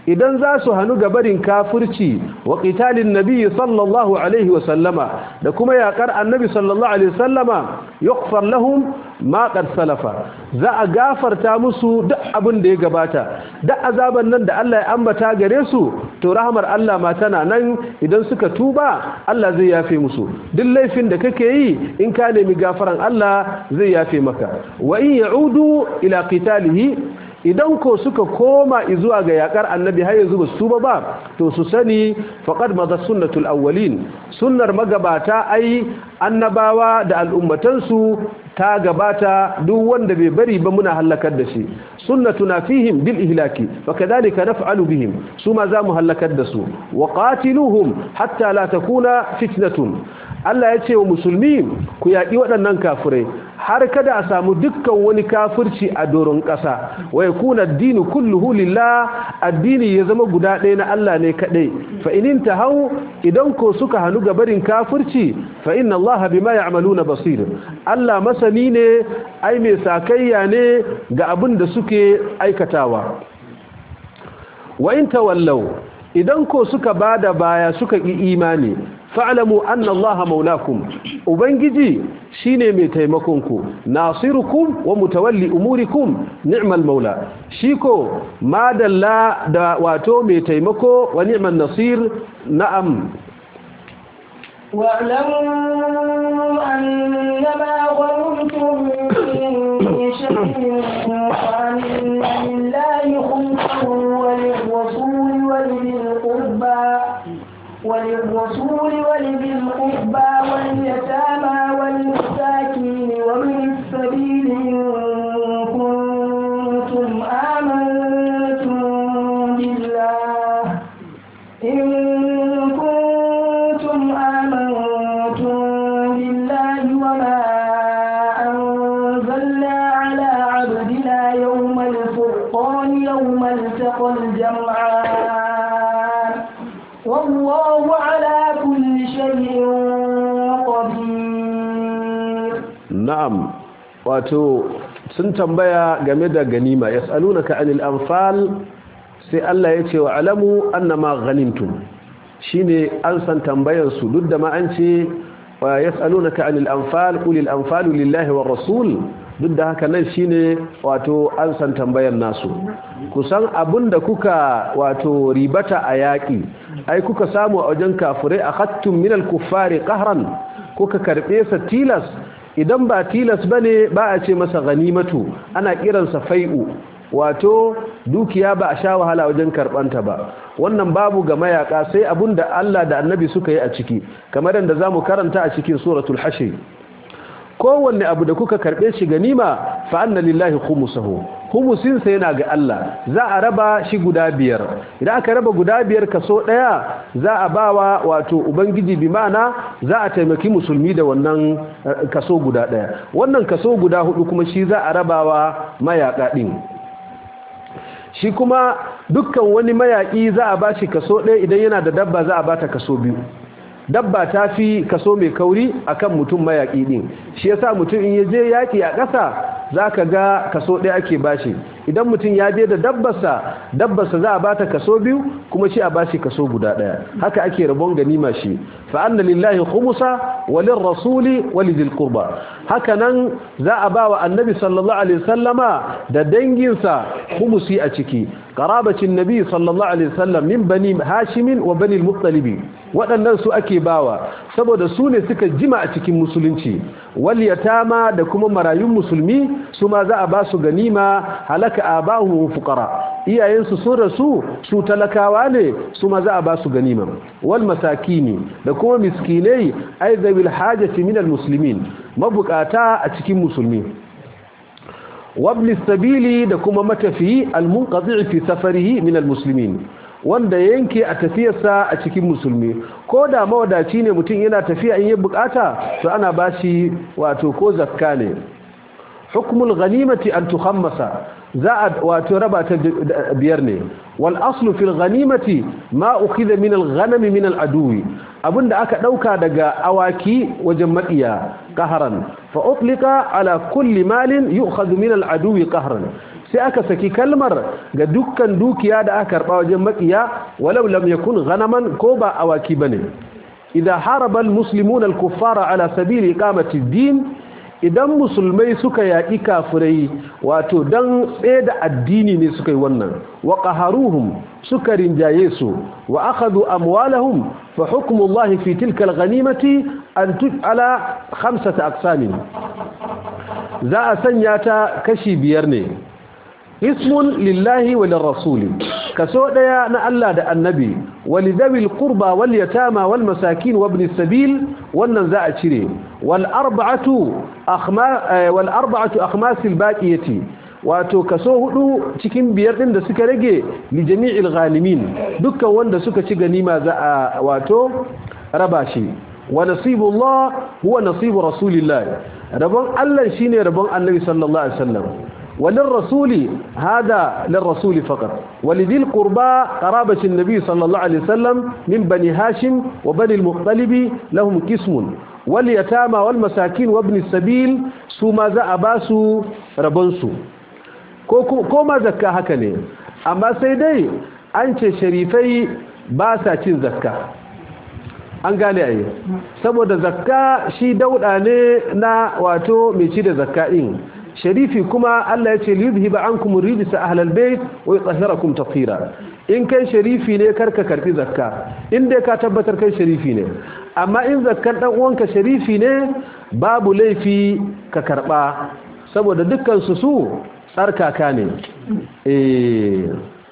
idan za su hannu gabarin kafirci wa qitalin nabiyyi sallallahu alaihi wa sallama da kuma yakar annabi sallallahu alaihi wa sallama yughfar lahum ma qad salafa za a gafarta musu duk abin da ya gabata duk azaban nan da Allah ya ambata gare su to rahmar Allah ma tana nan idan suka tuba Allah zai yafe musu duk laifin da kake yi in ka nemi gafaran Allah zai yafe maka wa in ya'udu ila qitalihi idan ko suka koma zuwa ga yakar annabi har yanzu ba su tuba ba to su sani faqad madha sunnatul awwalin sunnar magabata ai annabawa da al'ummatansu ta gabata duk wanda bai bari ba muna halakar da shi sunnatuna fihim bil ihlaki wa kadhalika naf'alu bihim suma za mu halakar da su wa qatiluhum hatta la takuna fitnatun Allah ya ce wa musulmi ku yaƙi waɗannan kafirai har kada a samu dukkan wani kafirci a doron ƙasa wa yakuna ad-dinu kulluhu lillah addini ya zama guda ɗaya na Allah ne kaɗai fa in hau idan ko suka hanu gabarin kafirci fa inna Allah bima ya'maluna basir Allah masani ne ai mai sakayya ne ga abin da suke aikatawa wa in tawallaw idan ko suka bada baya suka ki imani fa'lamu anna allaha maulakum ubangiji shine mai taimakon ku nasirukum wa mutawalli umurikum ni'mal maula shiko madalla da wato mai taimako wa ni'mal nasir na'am واعلموا أنما غنمتم من شيء فأن لله خمسه وللرسول ولذي القربى وللرسول ولذي القربى واليتامى والمساكين ومن السبيل إن كنتم آمنتم بالله إن كنتم آمنتم بالله وما أنزلنا على عبدنا يوم الفرقان يوم التقى الجمعان والله على كل شيء قدير na'am wato sun tambaya game da ganima yas'alunaka anil anfal sai Allah ya ce wa alamu annama ghanimtum shine an san tambayar su duk da ma an ce wa yas'alunaka anil anfal qulil anfalu lillahi war rasul duk da haka nan shine wato an san tambayar nasu kusan abinda kuka wato ribata a yaki ai kuka samu a wajen kafirai akhattum minal kuffari qahran kuka karbe sa tilas idan ba tilas bane ba a ce masa ganimatu ana kiransa fai'u wato dukiya ba a sha wahala wajen karbanta ba wannan babu ga mayaka sai abunda Allah da Annabi suka yi a ciki kamar yadda zamu karanta a cikin suratul hashr kowanne abu da kuka karbe shi ganima fa anna lillahi khumsuhu khumsin sa yana ga Allah za a raba shi guda biyar idan aka raba guda biyar kaso daya za a bawa wato ubangiji bi ma'ana za a taimaki musulmi da wannan kaso guda daya wannan kaso guda hudu kuma shi za a rabawa mayaka din shi kuma dukkan wani mayaki za a bashi kaso ɗaya idan yana da dabba za a bata kaso biyu dabba ta fi kaso mai kauri akan mutum mayaki din shi yasa mutum in ya je yaki a ƙasa zaka ga kaso ɗaya ake bashi idan mutum ya je da dabbarsa dabbarsa za a bata kaso biyu kuma shi a bashi kaso guda ɗaya haka ake rabon ganima shi fa anna lillahi khumsa walin rasuli walidil qurba haka nan za a ba wa annabi sallallahu alaihi wasallama da danginsa khumsi a ciki qarabacin nabi sallallahu alaihi wasallam min bani hashim wa bani al-muttalib waɗannan su ake bawa saboda su ne suka jima a cikin musulunci wal yatama da kuma marayun musulmi su ma za a ba su ganima halaka abahu fuqara iyayensu sun rasu su talakawa ne su ma za a ba su ganima wal masakini da kuma miskinai aizabil hajati min al muslimin mabukata a cikin musulmi wabli sabili da kuma matafi al munqati fi safarihi min al muslimin wanda yanke a tafiyarsa a cikin musulmi ko da mawadaci ne mutum yana tafiya in yi bukata to ana bashi wato ko zakka ne hukmul ghanimati an tukhammasa za a wato raba ta biyar ne wal aslu fil ghanimati ma ukhidha min al ghanam min al aduwi abinda aka dauka daga awaki wajen maƙiya qahran fa utlika ala kulli malin yu'khadhu min al aduwi qahran sai aka saki kalmar ga dukkan dukiya da aka karba wajen makiya walau lam yakun ghanaman ko ba awaki bane idan haraba almuslimuna alkuffara ala sabili iqamati ad-din idan musulmai suka yaƙi kafirai wato dan da addini ne suka yi wannan wa qaharuhum suka rinjaye su wa akhadhu amwalahum fa hukmu Allah fi tilka al-ghanimati an tuj'ala khamsata aqsamin za a sanya ta kashi biyar ne ismun lillahi wa lirrasuli kaso daya na Allah da annabi walidawil qurba wal yatama wal masakin wa ibn sabil wannan za a cire wal arba'atu akhma wal arba'atu akhmas al baqiyati wato kaso hudu cikin biyar din da suka rage li jami'il ghalimin dukkan wanda suka ci ganima za a wato raba shi wa nasibullah huwa nasibu rasulillah rabon Allah shine rabon annabi sallallahu alaihi wasallam وللرسول هذا للرسول فقط ولذي القربى قرابة النبي صلى الله عليه وسلم من بني هاشم وبني المطلب لهم قسم واليتامى والمساكين وابن السبيل سوما ذا أباسو ربنسو كوما زكا هكذا أما سيدي أنت شريفي باسا تين زكا an gane ayi saboda zakka shi dauda ne na wato mai ci da zakka din sharifi kuma Allah ya ce liyudhiba ankum rijsa ahlal bayt wa yutahhirakum tatheera in kai sharifi ne karka karbi zakka in dai ka tabbatar kai sharifi ne amma in zakkan dan uwanka sharifi ne babu laifi ka karba saboda dukkan su su tsarkaka ne eh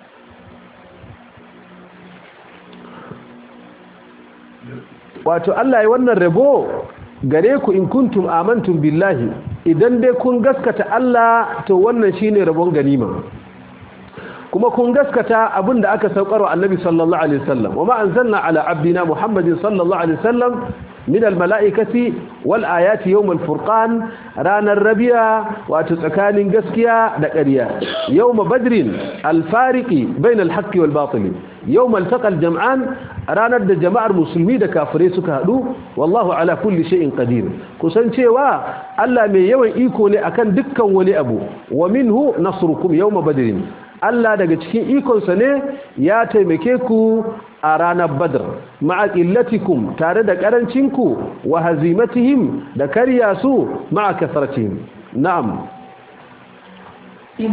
wato Allah ya wannan rabo gare ku in kuntum amantum billahi idan dai kun gaskata Allah to wannan shine rabon ganima kuma kun gaskata abinda aka saukar wa annabi sallallahu alaihi wasallam wama anzalna ala abdina muhammadin sallallahu alaihi wasallam min almalaikati wal ayati yawm alfurqan ranar rabiya wato tsakanin gaskiya da ƙarya yawm badrin alfariqi bain alhaqqi wal batil yawm altaqa aljam'an ranar da jama'ar musulmi da kafirai suka hadu wallahu ala kulli shay'in qadir kusan cewa Allah mai yawan iko ne akan dukkan wani abu wa minhu nasrukum yawm badrin Allah daga cikin ikonsa ne ya taimake ku a ranar badr ma'a qillatikum tare da karancinku wa hazimatihim da karya su ma'a kasratihim na'am إذ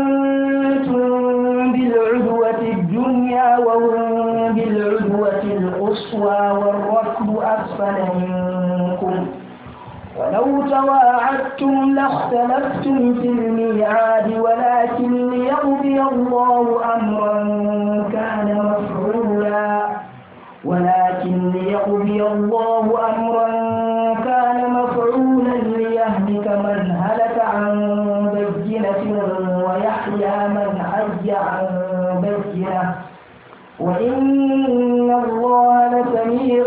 أنتم بالعدوة الدنيا وهم بالعدوة القصوى والركب أسفل منكم ولو تواعدتم لاختلفتم في الميعاد ولكن ليقضي الله أمرا كان مفعولا ولكن ليقضي الله أمرا كان مفعولا ليهلك من هلك عن بينة ويحيى من حي عن بينة وإن الله لسميع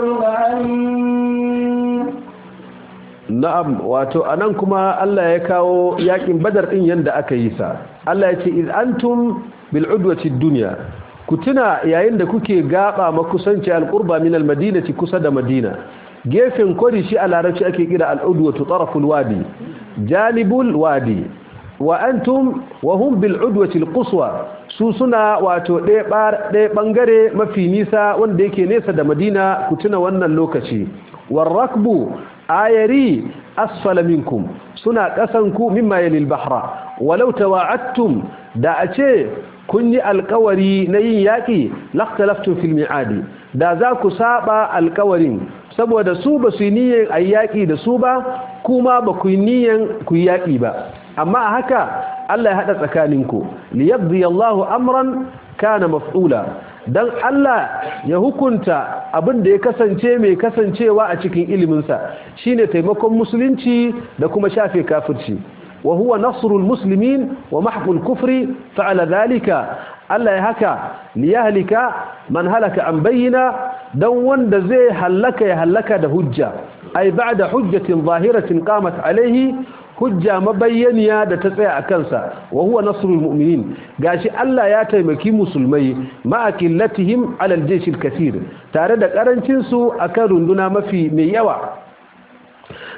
عليم na'am wato anan kuma Allah ya kawo yakin badar din yanda aka yi sa Allah ya ce iz antum bil udwati dunya ku tuna yayin da kuke gaba makusanci alqurba min almadinati kusa da madina gefen kori shi a larabci ake kira al'udwatu taraful wadi janibul wadi wa antum wa hum bil udwati alquswa su suna wato ɗaya ɓangare mafi nisa wanda yake nesa da madina ku tuna wannan lokaci warrakbu ayari asfala minkum suna ƙasanku mimma yalil bahra walau tawa'attum da a ce kun yi alkawari na yin yaƙi laktalaftun fil mi'adi da za ku saba alkawarin saboda su ba su yi niyyar a yaƙi da su ba kuma ba ku yi niyyar ku yi yaƙi ba amma a haka Allah ya haɗa tsakaninku liyabdi Allahu amran kana maf'ula dan Allah ya hukunta abin da ya kasance mai kasancewa a cikin iliminsa shine taimakon musulunci da kuma shafe kafirci wa huwa nasrul muslimin wa mahqul kufri fa'ala dhalika Allah ya haka liyahlika man halaka an bayyana dan wanda zai halaka ya halaka da hujja ay ba'da hujjatin zahiratin qamat alayhi hujja mabayyaniya da ta tsaya a kansa wa huwa nasrul mu'minin gashi Allah ya taimaki musulmai ma qillatihim ala al-jaysh al-kathir tare da karancin su akan runduna mafi mai yawa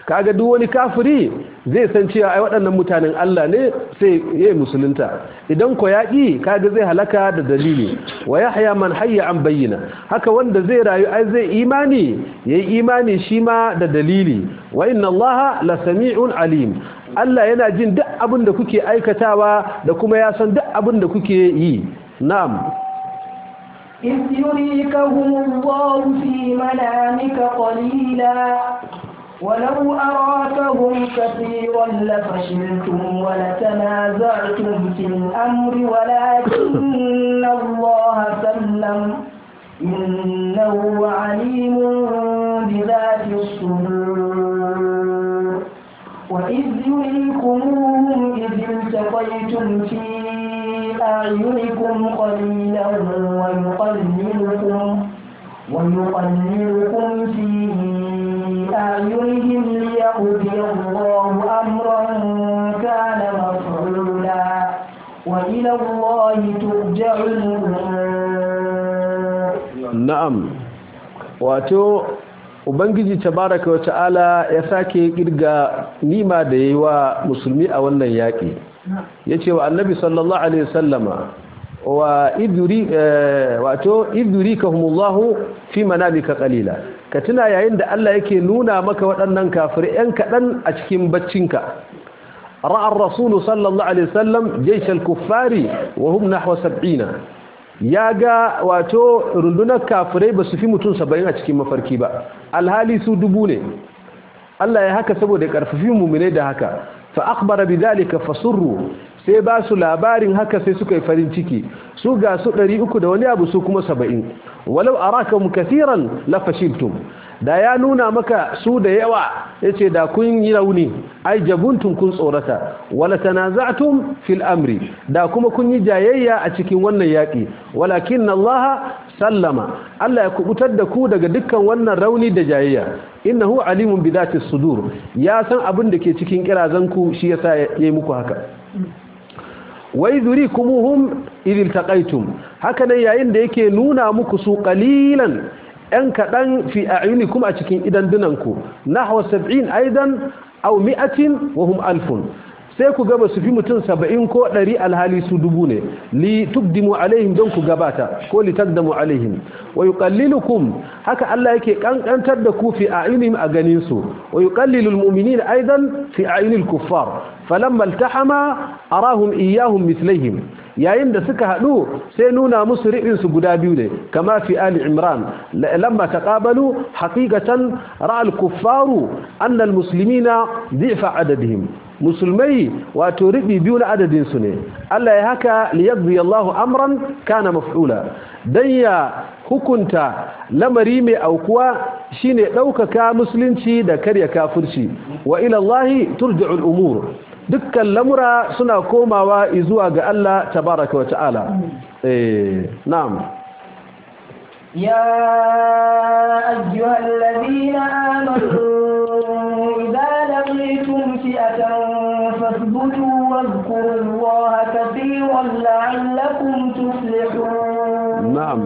kaga duk wani kafiri zai san cewa ai waɗannan mutanen Allah ne sai yayi musulunta idan ko yaƙi kaga zai halaka da dalili wa yahya man hayya an bayyana haka wanda zai rayu ai zai imani yayi imani shi ma da dalili wa inna allaha la sami'un alim Allah yana jin duk abin da kuke aikatawa da kuma ya san duk abin da kuke yi na'am إذ يريكهم الله في منامك قليلا ولو أراكهم كثيرا لفشلتم ولتنازعتم في الأمر ولكن الله سلم إنه عليم بذات الصدور وإذ يريكموهم إذ التقيتم في أعينكم قليلا ويقللكم ويقللكم في أعينهم ليقضي الله أمرا كان مفعولا وإلى الله ترجع الأمور na'am wato ubangiji tabaraka wa ta'ala ya sake kirga nima da yayi wa musulmi a wannan yaki yace wa annabi sallallahu alaihi wasallama wa iduri wato idurikahumullahu fi manamika qalila ka tuna yayin da Allah yake nuna maka waɗannan kafirai ɗan kaɗan a cikin baccinka ra'a ar-rasul sallallahu alaihi wasallam jaysh al-kuffari wa hum nahwa 70 ya ga wato rundunar kafirai ba su fi mutum 70 a cikin mafarki ba alhali su dubu ne Allah ya haka saboda karfafi mu'mine da haka fa akhbara bidhalika fasurru sai ba su labarin haka sai suka yi farin ciki su ga su 300 da wani abu su kuma 70 walau arakum kathiran la fashiltum da ya nuna maka su da yawa yace da kun yi rauni ai jabuntum kun tsorata wala tanaza'tum fil amri da kuma kun yi jayayya a cikin wannan yaki walakin Allah sallama Allah ya kubutar da ku daga dukkan wannan rauni da jayayya innahu alimun bi dhati sudur ya san abin da ke cikin kirazanku shi yasa yayi muku haka wa idrikumuhum idh iltaqaytum haka nan yayin da yake nuna muku su qalilan ‘yan kaɗan fi a kuma a cikin idandunanku na hawa sab'in aidan au mi'atin wa hum alfun sai ku gaba su fi mutum saba'in ko ɗari alhali su dubu ne li tubdimu alaihim don ku gabata ko li taqdamu alaihim wa yuqallilukum haka Allah yake kankantar da ku fi a'yunihim a ganin su wa yuqallilu almu'minina aidan fi a'yunil kuffar falamma iltahama arahum iyyahum mithlihim yayin da suka haɗu sai nuna musu ri'insu guda biyu ne kama fi ali imran lamma taqabalu haqiqatan ra'al kuffaru anna almuslimina dhifa adadihim musulmai wato ribi biyu na adadin su ne Allah ya haka liyaqdi Allahu amran kana maf'ula dan ya hukunta lamari mai aukuwa shine ɗaukaka musulunci da karya kafirci wa ila Allah turja'ul umur dukkan lamura suna komawa zuwa ga Allah tabaraka wata'ala eh na'am يا أيها الذين آمنوا إذا لقيتم فئة فاثبتوا واذكروا الله كثيرا لعلكم تفلحون نعم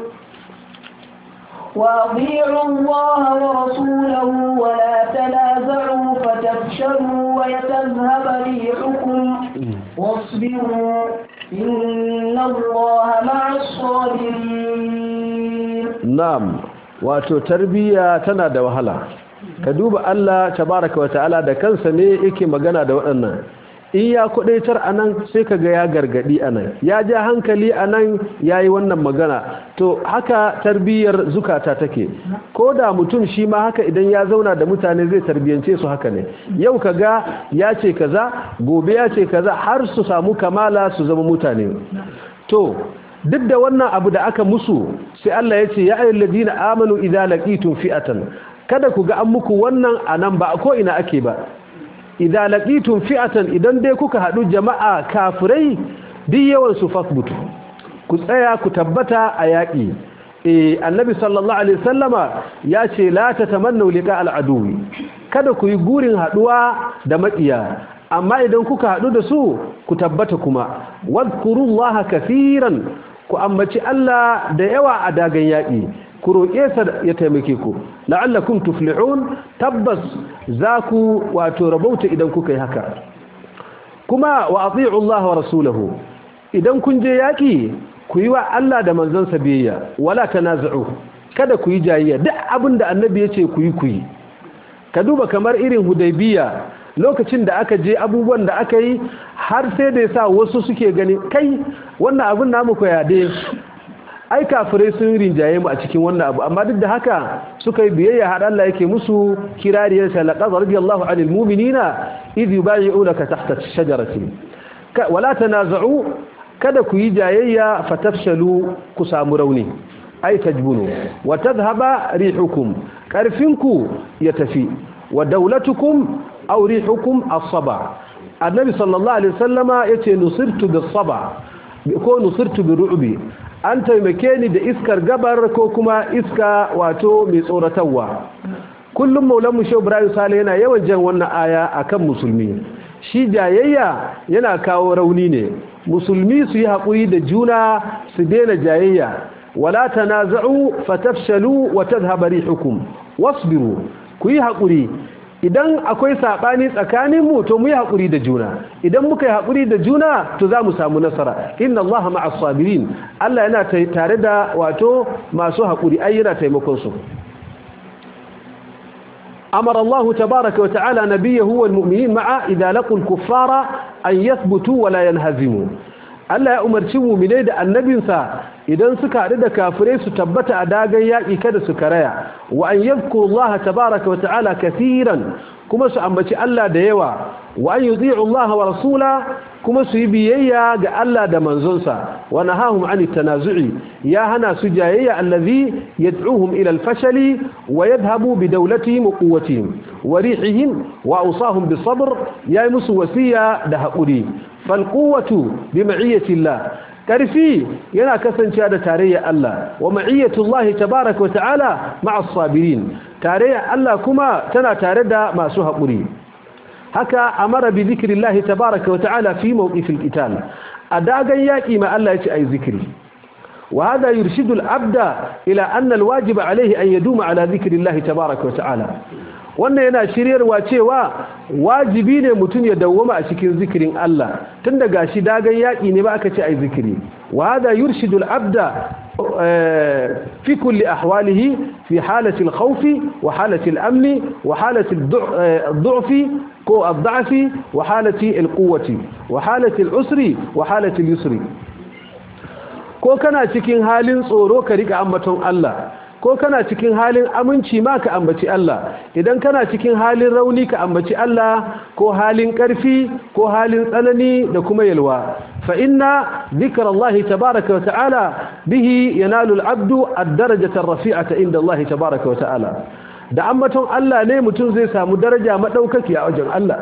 وأطيعوا الله ورسوله ولا تنازعوا فتفشلوا ويتذهب ريحكم واصبروا إن الله مع الصابرين na'am wato tarbiyya tana da wahala ka duba Allah tabaraka wata'ala da kansa ne yake magana da waɗannan in ya kudaitar anan sai kaga ya gargadi anan ya ja hankali anan yayi wannan magana to haka tarbiyyar zukata take ko da mutum shi ma haka idan ya zauna da mutane zai tarbiyance su haka ne yau kaga ya ce kaza gobe ya ce kaza har su samu kamala su zama mutane to duk da wannan abu da aka musu sai Allah ya ce ya ayyul ladina amanu idza laqitum fi'atan kada ku ga an muku wannan anan ba ko ina ake ba idza laqitum fi'atan idan dai kuka hadu jama'a kafirai duk yawan su fasbutu ku tsaya ku tabbata a yaki eh annabi sallallahu alaihi wasallama ya ce la tatamannu liqa al-aduwi kada ku yi gurin haduwa da maƙiya amma idan kuka hadu da su ku tabbata kuma wadkurullaha kaseeran ku ambaci Allah da yawa a dagan yaƙi ku ku roƙe sa ya taimake ku la'allakum tuflihun tabbas za ku wato rabauta idan kuka yi haka kuma wa ati'u Allah wa rasulahu idan kun je yaki ku yi wa Allah da manzansa biyayya wala tanaza'u kada ku yi jayayya duk abin da annabi ya ce ku yi ku yi ka duba kamar irin hudaybiya lokacin da aka je abubuwan da aka yi har sai da yasa wasu suke gani kai wannan abin namu ko ya dai ai kafirai sun rinjaye mu a cikin wannan abu amma duk da haka suka yi biyayya har Allah yake musu kirariyar sa laqad radiyallahu anil mu'minina idh yubayyi'unaka tahta ash-shajarati wala tanaza'u kada ku yi jayayya fatafshalu ku samu rauni ai tajbunu wa tadhhaba rihukum karfinku ya tafi wa daulatukum aw rihukum as-saba annabi sallallahu alaihi wasallama yace nusirtu bis-saba ko nusirtu bi-ru'bi an taimake ni da iskar gabar ko kuma iska wato mai tsoratarwa kullum maulan mu shehu ibrahim sale yana yawan jan wannan aya akan musulmi shi jayayya yana kawo rauni ne musulmi su yi haƙuri da juna su daina jayayya wala tanaza'u fatafshalu wa tadhhabu rihukum wasbiru ku yi haƙuri idan akwai saɓani tsakanin mu to mu yi haƙuri da juna idan muka yi haƙuri da juna to za mu samu nasara inna Allah ma'as sabirin Allah yana tare da wato masu haƙuri ai yana taimakon su أمر الله تبارك وتعالى نبيه والمؤمنين معه إذا لقوا الكفار أن يثبتوا ولا ينهزموا Allah ya umarci mu'minai da annabinsa idan suka haɗu da kafirai su tabbata a dagan yaƙi kada su karaya wa an yadhkuru Allah tabaaraka wa ta'ala katiran kuma su ambaci Allah da yawa wa an yuti'u Allah wa rasula kuma su yi biyayya ga Allah da manzonsa wa nahahum 'ani tanazu'i ya hana su jayayya allazi yad'uhum ila al-fashali wa yadhhabu bi dawlatihim wa quwwatihim wa rihihim wa awsahum bis sabr ya musu wasiya da haƙuri falquwatu bi ma'iyyati Allah karfi yana kasancewa da tarayya Allah wa ma'iyyatu Allah tabaaraka wa ta'ala ma'a as-sabirin tarayya Allah kuma tana tare da masu haƙuri haka amara bi zikrillah tabaaraka wa ta'ala fi mawqifil qital adagan yaki ma Allah yace ai zikri wa hada yurshidu al-abda ila anna al-wajib alayhi an yaduma ala zikrillah tabaaraka wa ta'ala wannan yana shiryarwa cewa wajibi ne mutum ya dawwama a cikin zikirin Allah tun daga shi dagan yaƙi ne ba aka ce ai zikiri wa hada yurshidul abda fi kulli ahwalihi fi halati al-khawf wa halati al-amn wa halati ad-du'f ko ad-da'f wa halati al-quwwati wa halati al-usri wa halati al-yusri ko kana cikin halin tsoro ka rika ambaton Allah ko kana cikin halin aminci ma ka ambaci Allah idan kana cikin halin rauni ka ambaci Allah ko halin ƙarfi ko halin tsanani da kuma yalwa fa inna zikrallahi tabaaraka wa ta'ala bihi yanalu al-'abdu ad-darajata ar-rafi'ata inda Allah tabaaraka wa ta'ala da ambaton Allah ne mutum zai samu daraja madaukaki a wajen Allah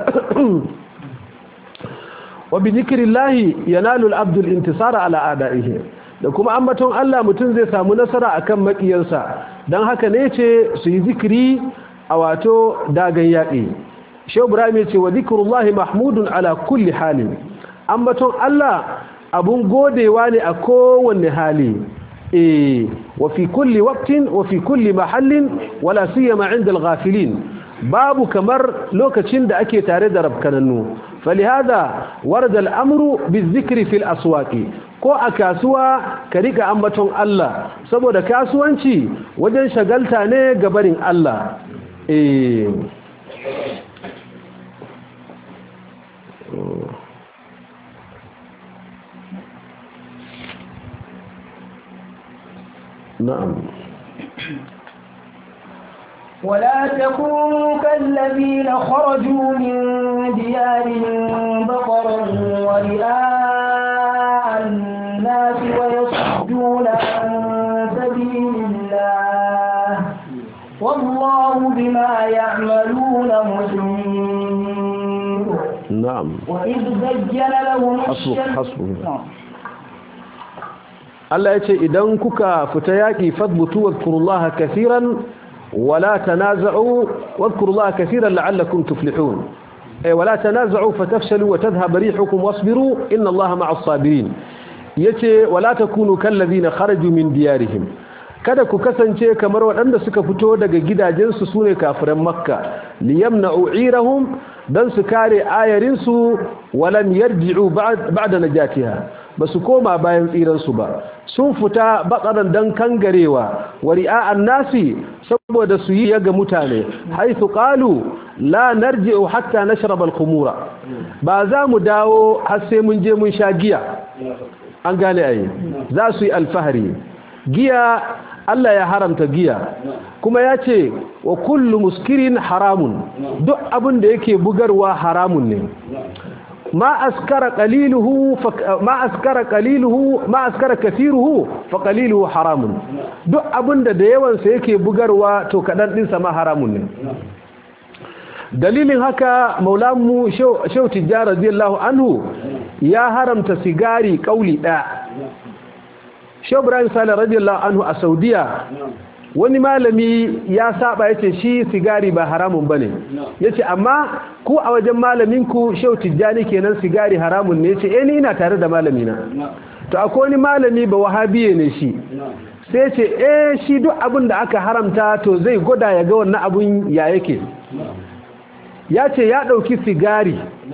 wa bi zikrillahi yanalu al-'abdu al-intisara ala a'da'ihi da kuma ambaton Allah mutum zai samu nasara akan makiyansa don haka ne ce su yi zikiri a wato dagan yaƙi shehu ibrahim ce wa zikrullahi mahmudun ala kulli halin ambaton Allah abun godewa ne a kowanne hali eh wa fi kulli waqtin wa fi kulli mahallin wala siyama 'inda al-ghafilin babu kamar lokacin da ake tare da rabkanannu falihada warada al-amru bizikri fil aswaqi ko a kasuwa ka rika ambaton Allah saboda kasuwanci wajen shagalta ne ga barin Allah eh na'am ولا تكونوا كالذين خرجوا من ديارهم بطرا ورئاء الناس ويصدون عن سبيل الله والله بما يعملون محيط نعم وإذ زين لهم حسبك الشمس حسبك نعم. Allah ya ce idan kuka fita yaƙi fadbutu wadkurullaha kaseeran wala tanaza'u wadkurullaha kaseeran la'allakum tuflihun ay wala tanaza'u fatafshalu wa tadhhab rihukum wasbiru inna Allaha ma'as sabirin yace wala takunu kallazina kharaju min diyarihim kada ku kasance kamar waɗanda suka fito daga gidajensu sune kafiran makka liyamna'u irahum dan su kare ayarinsu walam yarji'u ba'da najatiha basu koma bayan tsiransu ba sun fita bakaran dan kangarewa wari'a'an nasi saboda su yi ga mutane haithu qalu la narji'u hatta nashrab al-khumura ba za mu dawo har sai mun je mun sha giya an gane ai za su yi alfahari giya Allah ya haramta giya kuma ya ce wa kullu muskirin haramun duk abin da yake bugarwa haramun ne ma askara qaliluhu ma askara qaliluhu ma askara kathiruhu fa qaliluhu haramun duk abin da da yawan sa yake bugarwa to kadan din sa ma haramun ne dalilin haka maulamu shehu tijjar radiyallahu anhu ya haramta sigari kauli daya shehu ibrahim salih radiyallahu anhu a saudiya wani malami ya saba yace shi sigari ba haramun bane yace amma ku a wajen malaminku shehu tijjani kenan sigari haramun ne yace eh ni ina tare da malamina to akwai wani malami ba wahabiye ne shi sai ce eh shi duk abin da aka haramta to zai gwada ya ga wannan abun ya yake ya ce ya ɗauki sigari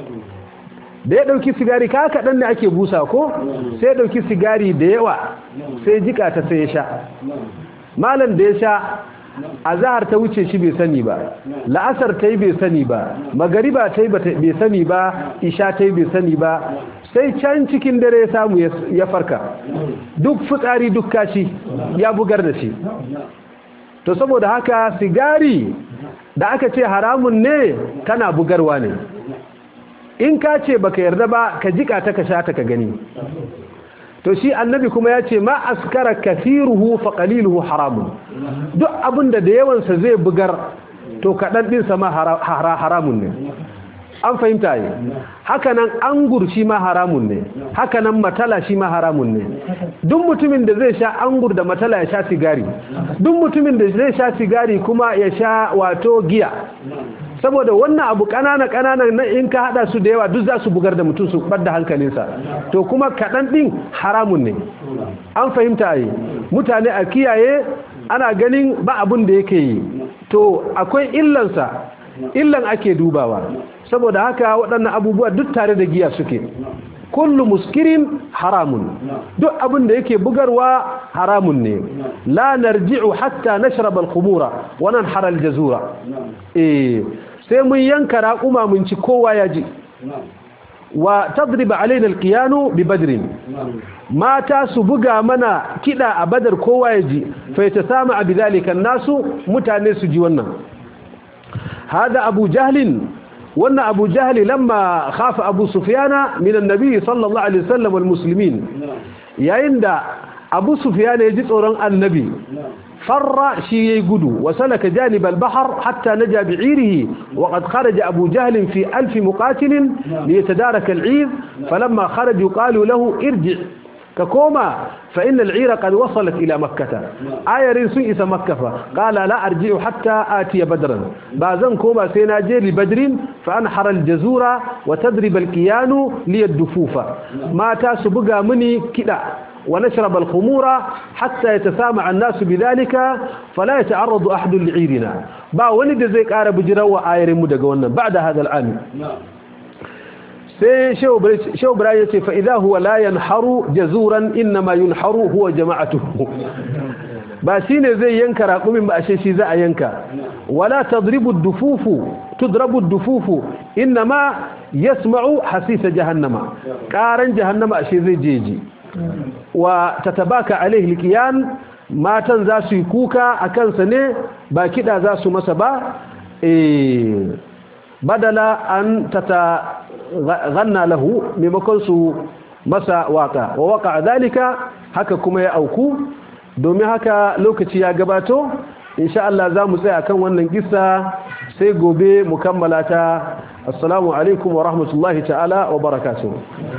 da ya ɗauki sigari ka kaɗan ne ake busa ko sai ya ɗauki sigari da yawa sai jika ta sai ya sha malam da ya sha a zahar ta wuce shi bai sani ba la'asar ta yi bai sani ba magariba ta yi bai sani ba isha ta yi bai sani ba sai can cikin dare ya samu ya farka duk fitsari duk kashi ya bugar da shi to saboda haka sigari da aka ce haramun ne tana bugarwa ne in ka ce baka yarda ba ka jika ta ka sha ta ka gani to shi annabi kuma ya ce ma askara kathiruhu fa qaliluhu haramun duk abinda da yawansa zai bugar to kaɗan ɗinsa ma haramun ne an fahimta yi hakanan angur shi ma haramun ne hakanan matala shi ma haramun ne duk mutumin da zai sha angur da matala ya sha sigari duk mutumin da zai sha sigari kuma ya sha wato giya saboda wannan abu kanana kanana na in ka hada su da yawa duk za su bugar da mutum su ɓadda hankalinsa to kuma kaɗan ɗin haramun ne an fahimta yi mutane a kiyaye ana ganin ba abin da yake yi to akwai illansa illan ake dubawa saboda haka waɗannan abubuwa duk tare da giya suke kullu muskirin haramun duk abin da yake bugarwa haramun ne la narji'u hatta nashrab al-khumura wa nanhar al-jazura eh sai mun yanka raƙuma mun ci kowa ya ji wa tadriba alaina al-qiyanu bi badrin mata su buga mana kida a badar kowa ya ji fa yatasama bi dhalika nasu mutane su ji wannan hada abu jahlin wannan abu jahli lamma khafa abu sufyana min annabi sallallahu alaihi wasallam wal muslimin yayin da abu sufyana ya ji tsoron annabi farra shi yayi gudu wa salaka janib al bahr hatta naja bi'irihi wa qad kharaja abu jahl fi alf muqatil liyatadaraka al 'ir falamma kharaja yuqalu lahu irji ككوما فإن العير قد وصلت إلى مكة آية سوء إسا مكة قال لا أرجع حتى آتي بدرا بازن كوما سيناجي لبدر فأنحر الجزورة وتضرب الكيان ليدفوف ما تاسبقى مني كدا ونشرب الخمور حتى يتسامع الناس بذلك فلا يتعرض أحد لعيرنا با ولد زيك آرب جروا آية مدقونا بعد هذا العام sai shehu ibrahim ya ce fa'iza huwa la yanharu jazuran innama yunharu huwa jama'atuhu ba shi ne zai yanka raƙumin ba ashe shi za a yanka wala tadribu dufufu tudrabu dufufu innama yasma'u hasisa jahannama ƙaran jahannama ashe zai jeji wa tatabaka alaihi alqiyan matan za su yi kuka a kansa ne ba kiɗa za su masa ba eh badala an tata ganna lahu maimakon su masa waka wa waka dalika haka kuma ya auku domin haka lokaci ya gabato insha Allah za mu tsaya kan wannan kissa sai gobe mu kammala ta assalamu alaikum wa rahmatullahi ta'ala wa barakatuh